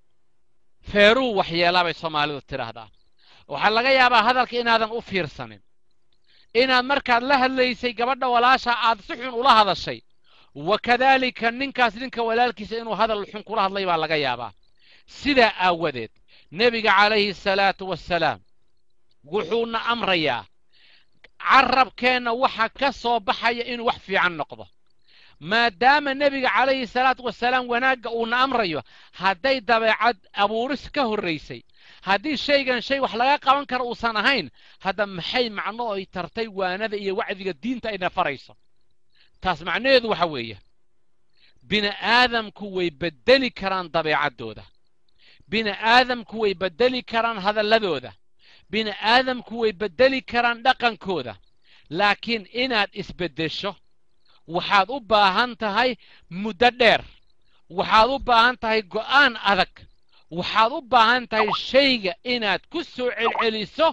[SPEAKER 2] feeruu waxyeelaa bay soomaalidu tidhaahdaa waxaa laga yaabaa hadalka inaadan u fiirsanin inaad markaad la hadlaysay gabadha walaasha aad si xun ula hadashay wa kadaalika ninkaas ninka walaalkiisa inuu hadal xun kula hadlay baa laga yaabaa sidaa aawadeed nebiga calayhi salaatu wassalaam wuxuuna amrayaa carabkeenna waxa ka soo baxaya inuu wax fiican noqdo maadaama nebiga calayhi salaatu wasalaam wanaagga uuna amrayo hadday dabeecad abuuris ka horraysay haddii shaygan shay wax laga qaban karo uusan ahayn hadda maxay macno ay tartay waanada iyo wacdiga diinta ayna farayso taas macnaheedu waxa weeye bini aadamku way beddeli karaan dabeecaddooda bini aadamku way beddeli karaan hadalladooda bini aadamku way beddeli karaan dhaqankooda laakiin inaad isbeddesho waxaad u baahan tahay muddo dheer waxaad u baahan tahay go'aan adag waxaad u baahan tahay shayga inaad ku soo celceliso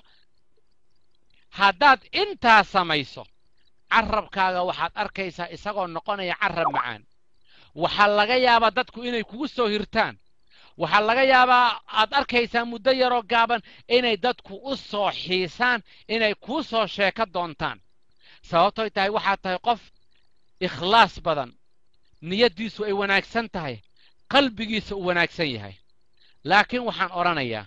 [SPEAKER 2] haddaad intaa samayso carabkaaga waxaad arkaysaa isagoo noqonaya carab macaan waxaa laga yaabaa dadku inay kugu soo hirtaan waxaa laga yaabaa aad arkaysaa muddo yaroo gaaban inay dadku u soo xiisaan inay kuu soo sheeko doontaan sababtoy tahay waxaad tahay qof ikhlaas badan niyaddiisu ay wanaagsan tahay qalbigiisa uu wanaagsan yahay laakiin waxaan odhanayaa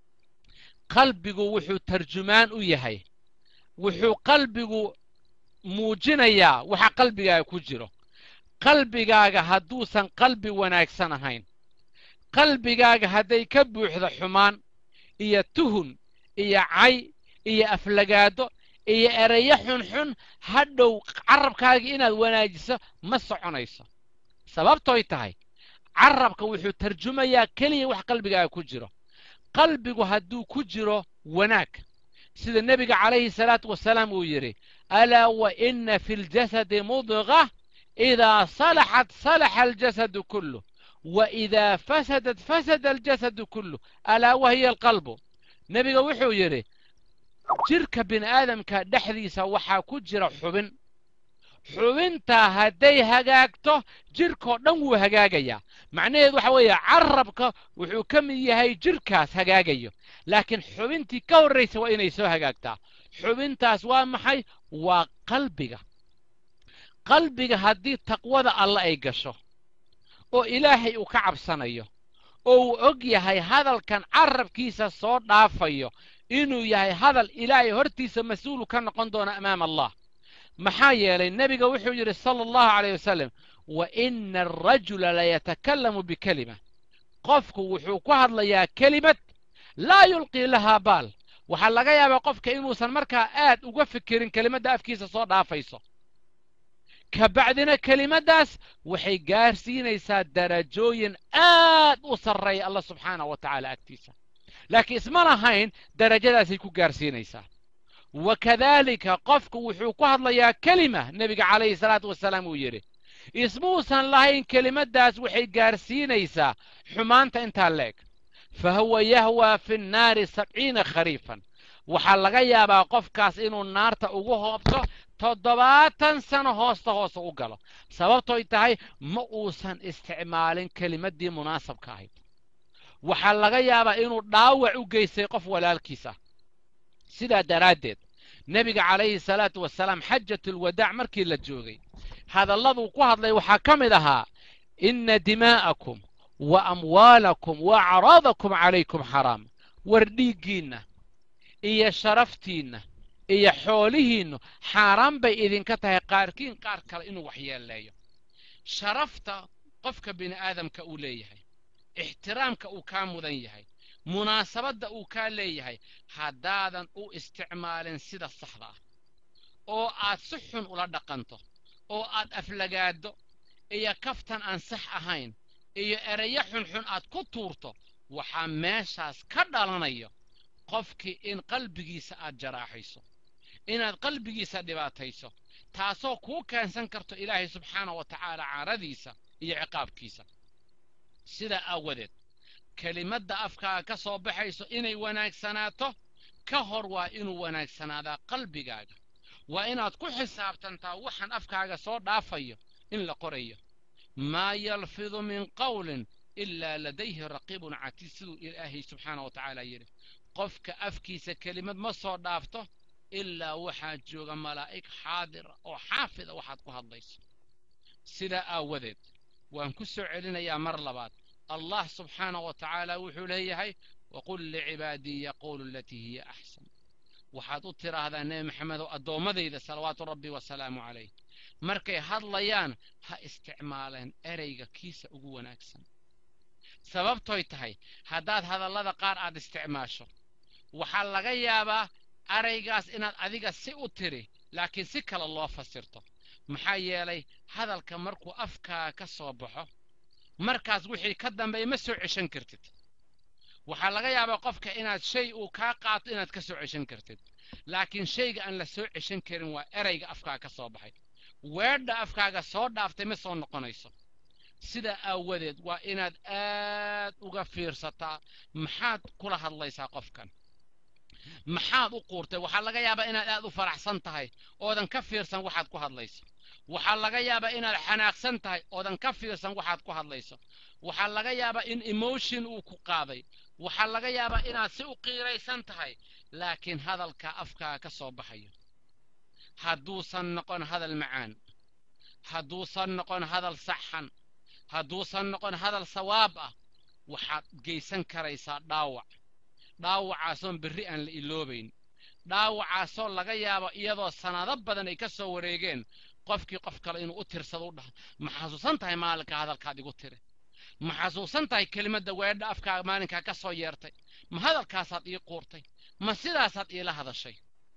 [SPEAKER 2] qalbigu wuxuu tarjumaan u yahay wuxuu qalbigu muujinayaa waxa qalbigaaga ku jiro qalbigaaga hadduusan qalbi wanaagsan ahayn qalbigaaga hadday ka buuxdo xumaan iyo tuhun iyo cay iyo aflagaado iyo ereyo xunxun hadhow carabkaaga inaad wanaajiso ma soconayso sababtoy tahay carabka wuxuu tarjumayaa keliya wax qalbigaaga ku jiro qalbigu hadduu ku jiro wanaag sida nebiga calayhi salaatu wasalaam uu yidhi alaa wa inna fi ljasadi mudqa idaa salaxat salaxa aljasadu kulluh وإذا فسدت فسد الجسد كله ألا وهي القلب نبي وحو يري جرك بن آدم كدحديسا وحا كجر حبن xubintaa hadday hagaagto jirkoo dhan wuu hagaagayaa macnaheedu waxa weeye carabka wuxuu ka mid yahay jirkaas hagaagayo laakiin xubintii ka horraysa waa inay soo hagaagtaa xubintaas waa maxay waa qalbiga qalbiga haddii taqwada alle ay gasho oo ilaahay uu ka cabsanayo oo uu og yahay hadalkan carabkiisa soo dhaafayo inuu yahay hadal ilaahay hortiisa mas-uulu ka noqon doono amaama allah maxaa yeelay nebiga wuxuu yidhi sala allahu calayh wasalam wa ina arajula layatakallamu bikelima qofku wuxuu ku hadlayaa kelimad laa yulqii lahaa baal waxaa laga yaabaa qofka inuusan markaa aad uga fikirin kelimadda afkiisa soo dhaafayso ka bacdina kelimaddaas waxay gaarsiinaysaa darajooyin aad u sarreeya allah subxaanahu wa tacaala agtiisa laakiin isma lahayn darajadaasay ku gaarsiinaysaa wakadaalika qofku wuxuu ku hadlayaa kelima nebiga calayhi salaatu wasalaam uu yidhi ismuusan lahayn kelimaddaas waxay gaarsiinaysaa xumaanta intaa leeg fa huwa yahwaa fi nnaari sabciina khariifan waxaa laga yaabaa qofkaas inuu naarta ugu hoobto toddobaatan sano hoosta hoose u galo sababtoy tahay ma uusan isticmaalin kelimaddii munaasabka ahayd waxaa laga yaabaa inuu dhaawac u geystay qof walaalkiis ah sidaa daraaddeed nebiga calayhi salaatu wasalaam xajatulwadaac markii la joogay hadalladuu ku hadlay waxaa ka mid ahaa inna dimaa'akum wa amwaalakum wa acraadakum calaykum xaraam war dhiiggiinna iyo sharaftiinna iyo xoolihiinnu xaaraan bay idinka tahay qaarkiin qaar kale inuu waxyeeleeyo sharafta qofka bini aadamka uu leeyahay ixtiraamka uu kaa mudan yahay munaasabadda uu kaa leeyahay haddaadan u isticmaalin sida saxda ah oo aad si xun ula dhaqanto oo aad aflagaado iyo kaftan aan sax ahayn iyo ereyo xunxun aad ku tuurto waxaa meeshaas ka dhalanayo qofkii in qalbigiisa aad jaraaxayso inaad qalbigiisa dhibaatayso taasoo kuu keensan karto ilaahay subxaana wa tacaala caaradiisa iyo ciqaabkiisa sidaa aawadeed kelimadda afkaaga ka soo baxayso inay wanaagsanaato ka hor waa inuu wanaagsanaadaa qalbigaaga waa inaad ku xisaabtantaa waxaan afkaaga soo dhaafayo in la qorayo maa yalfidu min qawlin ilaa ladayhi raqiibun catiid siduu ilaahay subxaana wa tacaala yidhi qofka afkiisa kelimad ma soo dhaafto ilaa waxaa jooga malaa'ig xaadira oo xaafida waxaad ku hadlayso sidaa aawadeed waan ku soo celinayaa mar labaad allah subxaana wa tacaala wuxuu leeyahay waqul licibaadii yaquulu alatii hiya axsan waxaad u tidhaahdaa nebi maxamedow addoommadayda salawaatu rabbi wasalaamu calayh markay hadlayaan ha isticmaaleen ereyga kiisa ugu wanaagsan sababtoy tahay haddaad hadallada qaar aad isticmaasho waxaa laga yaabaa eraygaas inaad adiga si u tiri laakiin si kale loo fasirto maxaa yeelay hadalka markuu afkaaga ka soo baxo markaas wixii ka dambeeya ma soo ceshan kartid waxaa laga yaabaa qofka inaad shay uu kaa qaato inaad ka soo ceshan kartid laakiin shayga aan la soo ceshan karin waa erayga afkaaga ka soo baxay weedha afkaaga soo dhaaftay ma soo noqonayso sidaa aawadeed waa inaad aad uga fiirsataa maxaad kula hadlaysaa qofkan maxaad u quurtay waxaa laga yaabaa inaad aad u faraxsan tahay oodan ka fiirsan waxaad ku hadlayso waxaa laga yaabaa inaad xanaaqsan tahay oodan ka fiirsan waxaad ku hadlayso waxaa laga yaabaa in emotion uu ku qaaday waxaa laga yaabaa inaad si u qiiraysan tahay laakiin hadalka afkaaga ka soo baxayo hadduusan noqon hadal macaan hadduusan noqon hadal saxan hadduusan noqon hadal sawaab ah waxaad geysan karaysaa dhaawac dhaawacaasoon berri aan la iloobayn dhaawacaasoo laga yaabo iyadoo sanado badan ay ka soo wareegeen qofkii qof kale inuu u tirsado u dhaha ma xasuusan tahay maalinka hadalkaad igu tiri ma xasuusan tahay kelimadda weedha afkaaga maalinkaa ka soo yeertay ma hadalkaasaad ii quurtay ma sidaasaad iila hadashay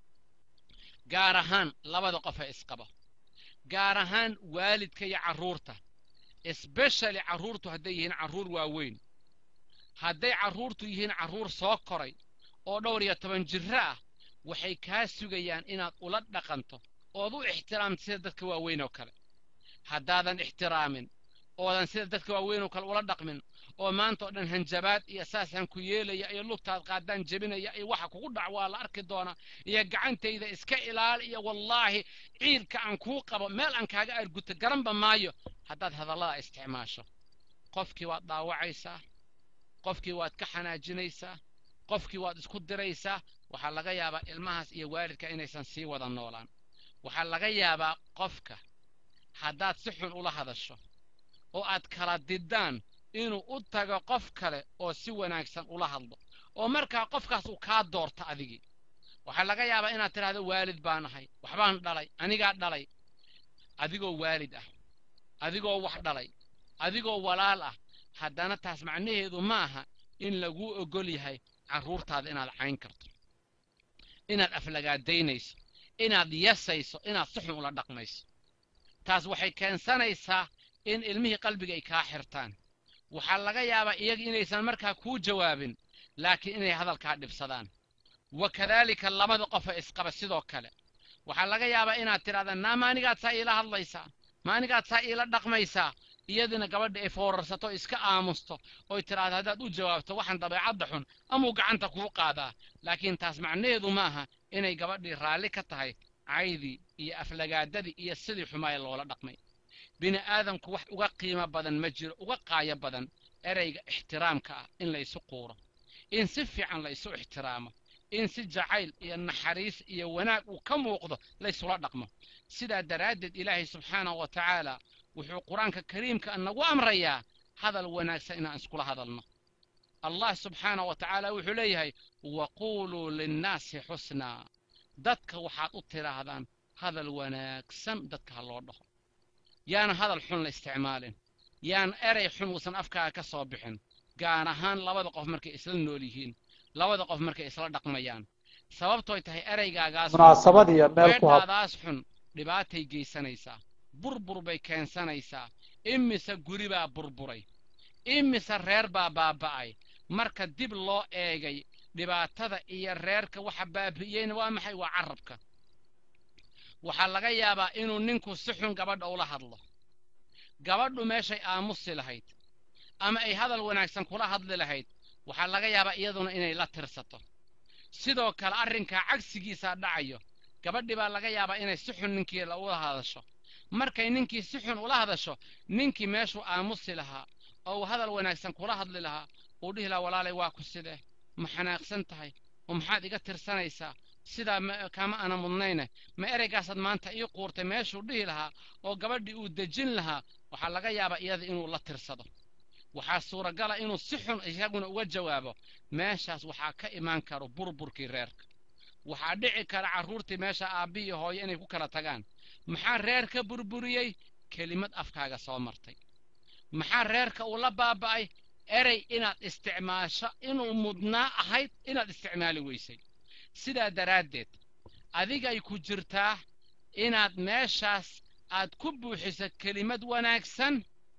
[SPEAKER 2] gaar ahaan labada qof ee isqaba gaar ahaan waalidka iyo carruurta especially carruurtu hadday yihiin carruur waaweyn hadday carruurtu yihiin carruur soo koray oo dhowr iyo toban jirro ah waxay kaa sugayaan inaad ula dhaqanto ood u ixtiraamto sida dadka waaweyn oo kale haddaadan ixtiraamin oodan sida dadka waaweyn oo kale ula dhaqmin oo maanta oo dhan hanjabaad iyo saasaan ku yeelaya iyo lugtaad qaadaan jebinaya iyo waxa kugu dhac waa la arki doonaa iyo gacantayda iska ilaali iyo wallaahi ciilka aan kuu qabo meel aan kaaga arguto garanba maayo haddaad hadallada isticmaasho qofkii waad dhaawacaysaa qofkii waad ka xanaajinaysaa qofkii waad isku diraysaa waxaa laga yaabaa ilmahaas iyo waalidka inaysan sii wada noolaan waxaa laga yaabaa qofka haddaad si xun ula hadasho oo aad kala diddaan inuu u tago qof kale oo si wanaagsan ula hadlo oo markaa qofkaas uu kaa doorto adigii waxaa laga yaabaa inaad tidhahdo waalid baan ahay waxbaan dhalay anigaa dhalay adigoo waalid ah adigoo wax dhalay adigoo walaal ah haddana taas macnaheedu ma aha in laguu ogol yahay carruurtaada inaad cayn karto inaad aflagaadaynayso inaad yasayso inaad si xun ula dhaqmayso taas waxay keensanaysaa in ilmihii qalbiga ay kaa xirtaan waxaa laga yaabaa iyaga inaysan markaa kuu jawaabin laakiin inay hadalkaa dhibsadaan wa kadaalika labada qofa isqaba sidoo kale waxaa laga yaabaa inaad tidhahda naa maanigaad saa iila hadlaysaa maanigaad saa iila dhaqmaysaa iyadina gabadha ay foorarsato iska aamusto oy tidhaahdo haddaad u jawaabto waxaan dabeecadda xun amuu gacanta kuu qaadaa laakiin taas macnaheedu ma aha inay gabadhii raalli ka tahay caydii iyo aflagaadadii iyo sidii xumaaya loola dhaqmay bini aadamku wax uga qiimo badan ma jiro uga qaayo badan ereyga ixtiraamka ah in la isu quuro in si fiican la isu ixtiraamo in si jacayl iyo naxariis iyo wanaag uu ka muuqdo laysula dhaqmo sidaa daraaddeed ilaahay subxaanahu wa tacaala wuxuu qur-aanka kariimka nagu amrayaa hadal wanaagsan inaan iskula hadalno allah subxaanahu wa tacaala wuxuu leeyahay waquuluu linnaasi xusnaa dadka waxaad u tidhaahdaan hadal wanaagsan dadka ha loo dhaho yaana hadal xun la isticmaalin yaan erey xun uusan afkaaga ka soo bixin gaar ahaan labada qof markay isla nool yihiin labada qof markay isla dhaqmayaan sababtooy tahay ereygaagaas
[SPEAKER 3] munaasabad iyo meel ku hab
[SPEAKER 2] weedhaadaas xun dhibaatay geysanaysaa burbur bay keensanaysaa imise guri baa burburay imise reer baa baaba'ay marka dib loo eegay dhibaatada iyo reerka waxa baabi'iyeyna waa maxay waa carabka waxaa laga yaabaa inuu ninku si xun gabadha ula hadlo gabadhu meeshay aamusi lahayd ama ay hadal wanaagsan kula hadli lahayd waxaa laga yaabaa iyaduna inay la tirsato sidoo kale arrinkaa cagsigiisaa dhacayo gabadhii baa laga yaabaa inay si xun ninkii ula hadasho markay ninkii si xun ula hadasho ninkii meeshuu aamusi lahaa oo uu hadal wanaagsan kula hadli lahaa uu dhihi lahaa walaalay waa ku sidee ma xanaaqsan tahay oo maxaad iga tirsanaysaa sidaa kama ana mudnayne ma ereygaasaad maanta ii quurtay meeshuu dhihi lahaa oo gabadhii uu dejin lahaa waxaa laga yaabaa iyada inuu la tirsado waxaa suuragala inuu si xun isaguna uga jawaabo meeshaas waxaa ka imaan karo burburkii reerka waxaa dhici kara carruurtii meesha aabbi iyo hooyo inay ku kala tagaan maxaa reerka burburiyey kelimad afkaaga soo martay maxaa reerka uu la baaba'ay erey inaad isticmaasho inuu mudnaa ahayd inaad isticmaali weysay sidaa daraaddeed adigay ku jirtaa inaad meeshaas aad ku buuxiso kelimad wanaagsan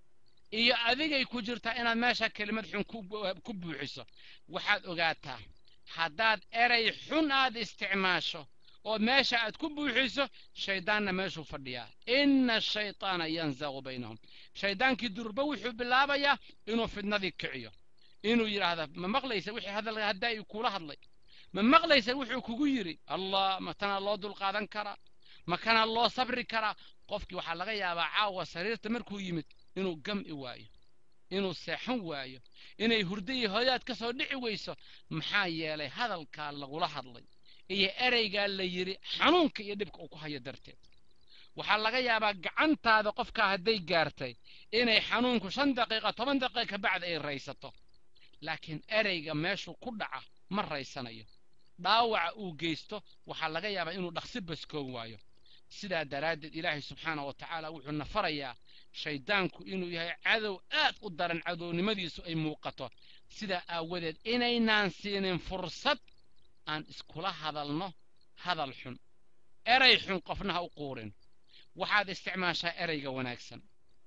[SPEAKER 2] iyo adigay ku jirtaa inaad meesha kelimad xun ku buuxiso waxaad ogaataa haddaad erey xun aad isticmaasho oo meesha aad ku buuxiso shayddaanna meeshuu fadhiyaa inna ashaytaana yanzagu baynahum shayddaankii durba wuxuu bilaabayaa inuu fidnadii kiciyo inuu yidhaahda ma maqlaysa wixii hadal haddaa ii kula hadlay ma maqlaysa wuxuu kugu yidhi allah ma tanaa loo dulqaadan karaa ma kanaa loo sabri karaa qofkii waxaa laga yaabaa caawa sariirta markuu yimid inuu gam'i waayo inuu seexan waayo inay hurdo iyo hooyaad ka soo dhici weyso maxaa yeelay hadalkaa lagula hadlay iyo ereygaa la yidhi xanuunka iyo dhibka uu ku hayo darteed waxaa laga yaabaa gacantaada qofkaa hadday gaartay inay xanuunku shan daqiiqa toban daqiiqa ka bacda ay raysato laakiin ereyga meeshuu ku dhaca ma raysanayo dhaawaca uu geysto waxaa laga yaabaa inuu dhaqsi baskoon waayo sidaa daraaddeed ilaahay subxaana wa tacaala wuxuu na farayaa shayddaanku inuu yahay cadow aad u daran cadownimadiisu ay muuqato sidaa aawadeed inaynaan siinin fursad aan iskula hadalno hadal xun erey xun qofna ha u quurin waxaad isticmaashaa ereyga wanaagsan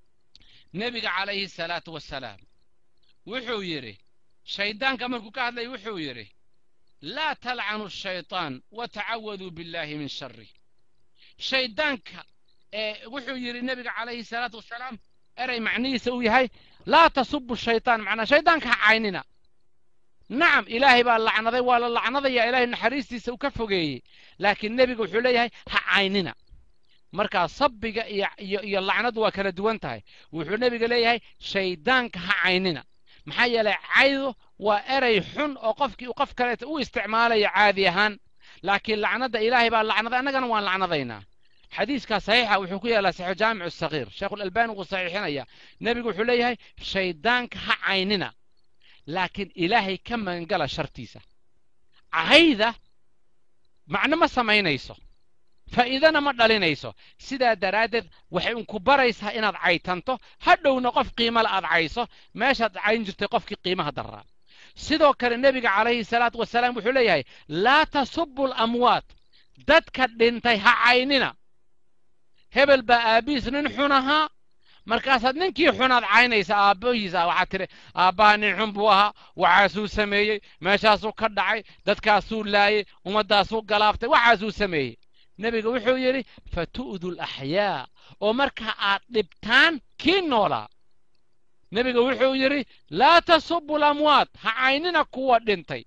[SPEAKER 2] nebiga calayhi salaatu wasalaam wuxuu yidhi shayddaanka markuu ka hadlay wuxuu yidhi laa talcanu ashaytaan watacawaduu billaahi min sharih shayddaanka ee wuxuu yidhi nebiga calayhi salaatu wasalaam erey macnihiisa uu yahay laa tasubu shaytaan macnaa shayddaanka ha caynina nacam ilaahay baa lacnaday waa la lacnadaya ilaahay naxariistiisa uu ka fogeeyey laakiin nebiga wuxuu leeyahay ha caynina markaa sabbiga iyo iyo iyo lacnadu waa kala duwan tahay wuxuu nebiga leeyahay shayddaanka ha caynina maxaa yeelay caydu waa erey xun oo qofkii uu qof kaleeta u isticmaalayo caadi ahaan laakiin lacnada ilaahay baa lacnaday annagana waan lacnadaynaa xadiiskaa saxiixa wuxuu ku yaallaa saxiixu jaamicu sagiir sheekhulalbaani wuu saxiixinaya nebigu wuxuu leeyahay shayddaanka ha caynina laakiin ilaahay ka magangala shartiisa cahayda macno ma samaynayso faa'iidana ma dhalinayso sidaa daraaddeed waxay unku baraysaa inaad caytanto hadhowna qof qiimale aad cayso meeshaad cayn jirtay qofkii qiimaha daraa sidoo kale nebiga calayhi salaatu wasalaam wuxuu leeyahay laa tasubu alamwaat dadka dhintay ha caynina hebel baa aabbihiis nin xun ahaa markaasaad ninkii xunaad caynaysa aabbahiisa waxaad tidhi aabbaha nin xun buu ahaa waxaasuu sameeyey meeshaasuu ka dhacay dadkaasuu laayey ummaddaasuu galaaftay waxaasuu sameeyey nebiga wuxuu yidhi fatu'du laxyaa oo marka aad dhibtaan kii noolaa nebiga wuxuu yidhi laa tasubu lamwaat ha caynina kuwa dhintay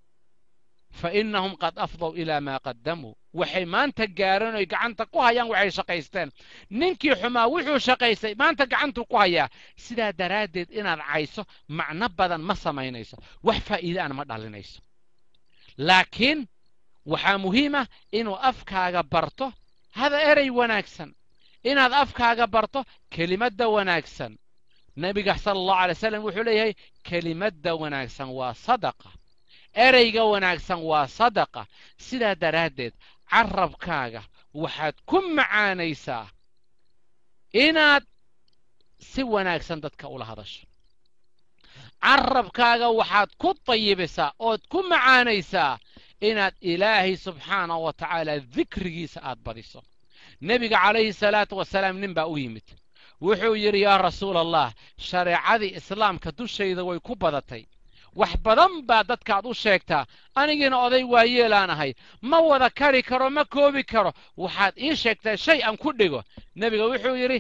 [SPEAKER 2] fa innahum qad afdow ilaa maa qaddamuu waxay maanta gaareen oy gacanta ku hayaan waxay shaqaysteen ninkii xumaa wuxuu shaqaystay maanta gacantuu ku hayaa sidaa daraaddeed inaad cayso macno badan ma samaynayso wax faa'iidaana ma dhalinayso laakiin waxaa muhiim ah inuu afkaaga barto hada erey wanaagsan inaad afkaaga barto kelimadda wanaagsan nebiga sala allahu alay wasalam wuxuu leeyahay kelimadda wanaagsan waa sadaqa ereyga wanaagsan waa sadaqa sidaa daraaddeed carabkaaga waxaad ku macaanaysaa inaad si wanaagsan dadka ula hadasho carabkaaga waxaad ku tayibisaa ood ku macaanaysaa inaad ilaahay subxaanahu wa tacaala dikrigiisa aad badiso nebiga calayhi salaatu wasalaam nin baa u yimid wuxuu yidhi yaa rasuula allah shareecadii islaamka dushayda way ku badatay wax badan baa dadkaad u sheegtaa anigiina oday waayeelaan ahay ma wada kari karo ma koobi karo waxaad ii sheegtaa shay aan ku dhigo nebiga wuxuu yidhi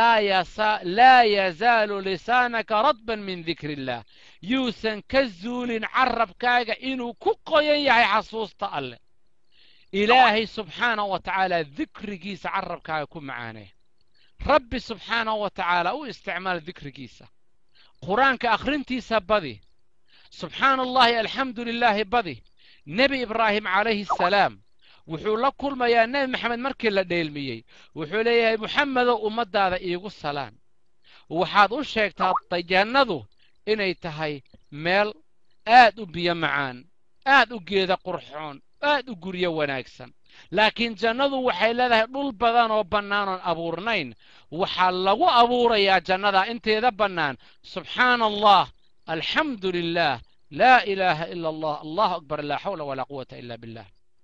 [SPEAKER 2] laa yazaalu lisaanaka radban min dikri illaah yuusan ka zuulin carabkaaga inuu ku qoyan yahay xasuusta alleh ilaahay subxaanahu wa tacaala dikrigiisa carabkaaga ku macaanee rabbi subxaanahu wa tacaala u isticmaal dikrigiisa qur-aanka akhrintiisa badi subxaana allahi alxamdu lilaahi badi nebi ibraahim calayhi asalaam wuxuu la kulmayaa nebi maxamed markii la dheelmiyey wuxuu leeyahay muxamedow ummaddaada iigu salaan waxaad u sheegtaa jannadu inay tahay meel aad u biyo macaan aad u geeda qurxoon aad u guryo wanaagsan laakiin jannadu waxay leedahay dhul badan oo bannaan oon abuurnayn waxaa lagu abuurayaa jannada inteeda bannaan subxaana allah alxamdu lilah laa ilaaha ila allah allahu akbar laa xawla walaa quwata ila billah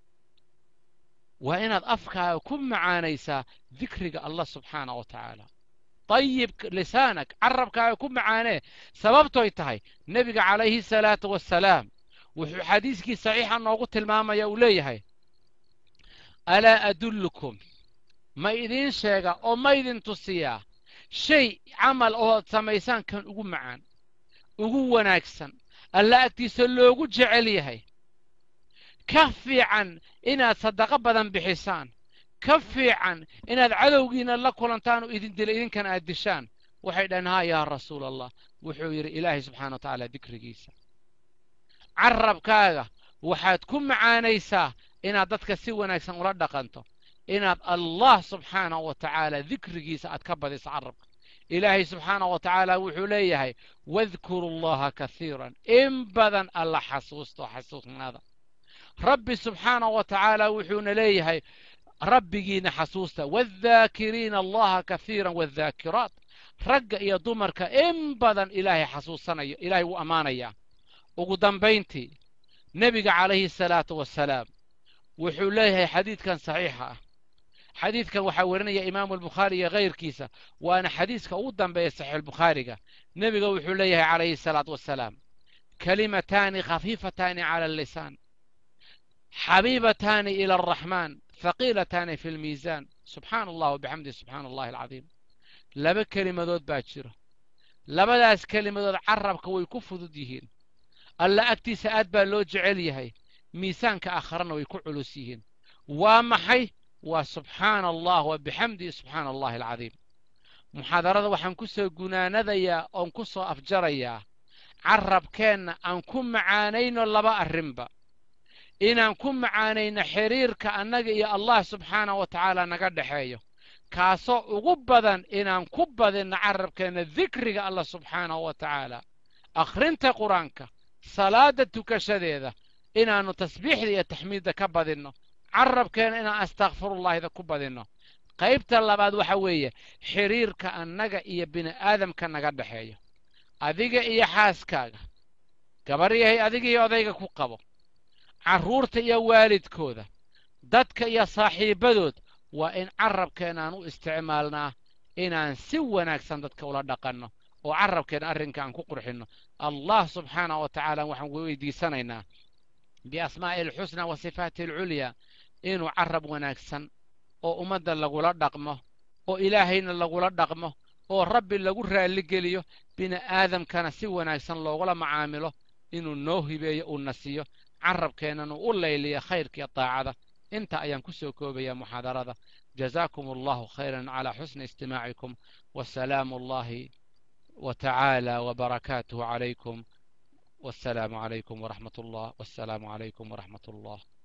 [SPEAKER 2] waa inaad afkaaga ku macaanaysaa dikriga allah subxaana wa tacaala طيب لسانك carabkaaga ku macaanee sababtoy tahay nebiga calayhi salaatu wasalaam wuxuu xadiiskii saxiixa noogu tilmaamaya uu leeyahay alaa adullukum ma idiin sheega oo ma idin tusiyaa shay camal oo samaysaan kan ugu macaan ugu wanaagsan alla agtiisa loogu jecel yahay ka fiican inaad sadaqo badan bixisaan ka fiican inaad cadowgiina la kulantaan oo idin dila idinkana aad dishaan waxay dhahen haa yaa rasuul allah wuxuu yidhi ilaahay subxana wa tacaala dikrigiisa carabkaaga waxaad ku macaanaysaa inaad dadka si wanaagsan ula dhaqanto inaad allah subxaanahu wa tacaala dikrigiisa aad ka badiso carabka ilaahay subxaanahu wa tacaala wuxuu leeyahay wadkuru llaha kasiiran in badan alla xasuusto xasuusnaada rabbi subxaanahu wa tacaala wuxuuna leeyahay rabbigiina xasuusta waadhaakiriina allaha kasiiran waadhaakiraat ragga iyo dumarka in badan ilaahay xasuusanayo ilaahay wuu ammaanayaa ugu dambayntii nebiga calayhi salaatu wasalaam wuxuu leeyahay xadiidkan saxiixa ah xadiidkan waxaa werinaya imaamu albukhaari iyo kayrkiisa waana xadiiska ugu dambeeya saxiixulbukhaariga nebiga wuxuu leeyahay calayhi salaatu wasalaam kalimataani khafiifataani cala allisaan xabiibataani ila alraxmaan haqiilataani fi lmiisaan subxaana allah wabixamdihi subxaana allahi alcadiim laba kelimadood baa jiro labadaas kelimadood carabka way ku fudud yihiin alla agtiisa aad baa loo jecel yahay miisaanka aakharana way ku culus yihiin waa maxay waa subxaana allah wa bixamdihi subxaana allahi alcadiim muxaadarada waxaan ku soo gunaanadayaa oon ku soo afjarayaa carabkeenna aan ku macaanayno laba arrinba inaan ku macaanayno xiriirka annaga iyo allah subxaana wa tacaala naga dhexeeyo kaasoo ugu badan inaan ku badinno carabkeenna dikriga allah subxaanahu wa tacaala akhrinta qur-aanka salaada tukashadeeda inaannu tasbiixda iyo taxmiidda ka badinno carabkeena inaan astakfirullahida ku badinno qaybta labaad waxa weeye xiriirka annaga iyo bini'aadamka naga dhexeeyo adiga iyo xaaskaaga gabaryahay adiga iyo odayga ku qabo carruurta iyo waalidkooda dadka iyo saaxiibbadood waa in carabkeenaan u isticmaalnaa inaan si wanaagsan dadka ula dhaqanno oo carabkeena arrinka aan ku qurxinno allah subxaanah wa tacaala waxaan weydiisanaynaa biasmaa'i alxusna wa sifaati alculyaa inuu carab wanaagsan oo ummadda lagula dhaqmo oo ilaahayna lagula dhaqmo oo rabbi lagu raalligeliyo bini'aadamkana si wanaagsan loogula macaamilo inuu noo hibeeyo uuna siiyo carabkeennana u layliya khayrkiiyo daacada inta ayaan ku soo koobayaa muxaadarada jazaakum allahu khayran calaa xusni istimaacikum wasalaamu allahi وتعالى وبركاته عليكم والسلام عليكم ورحمة الله والسلام عليكم ورحمة الله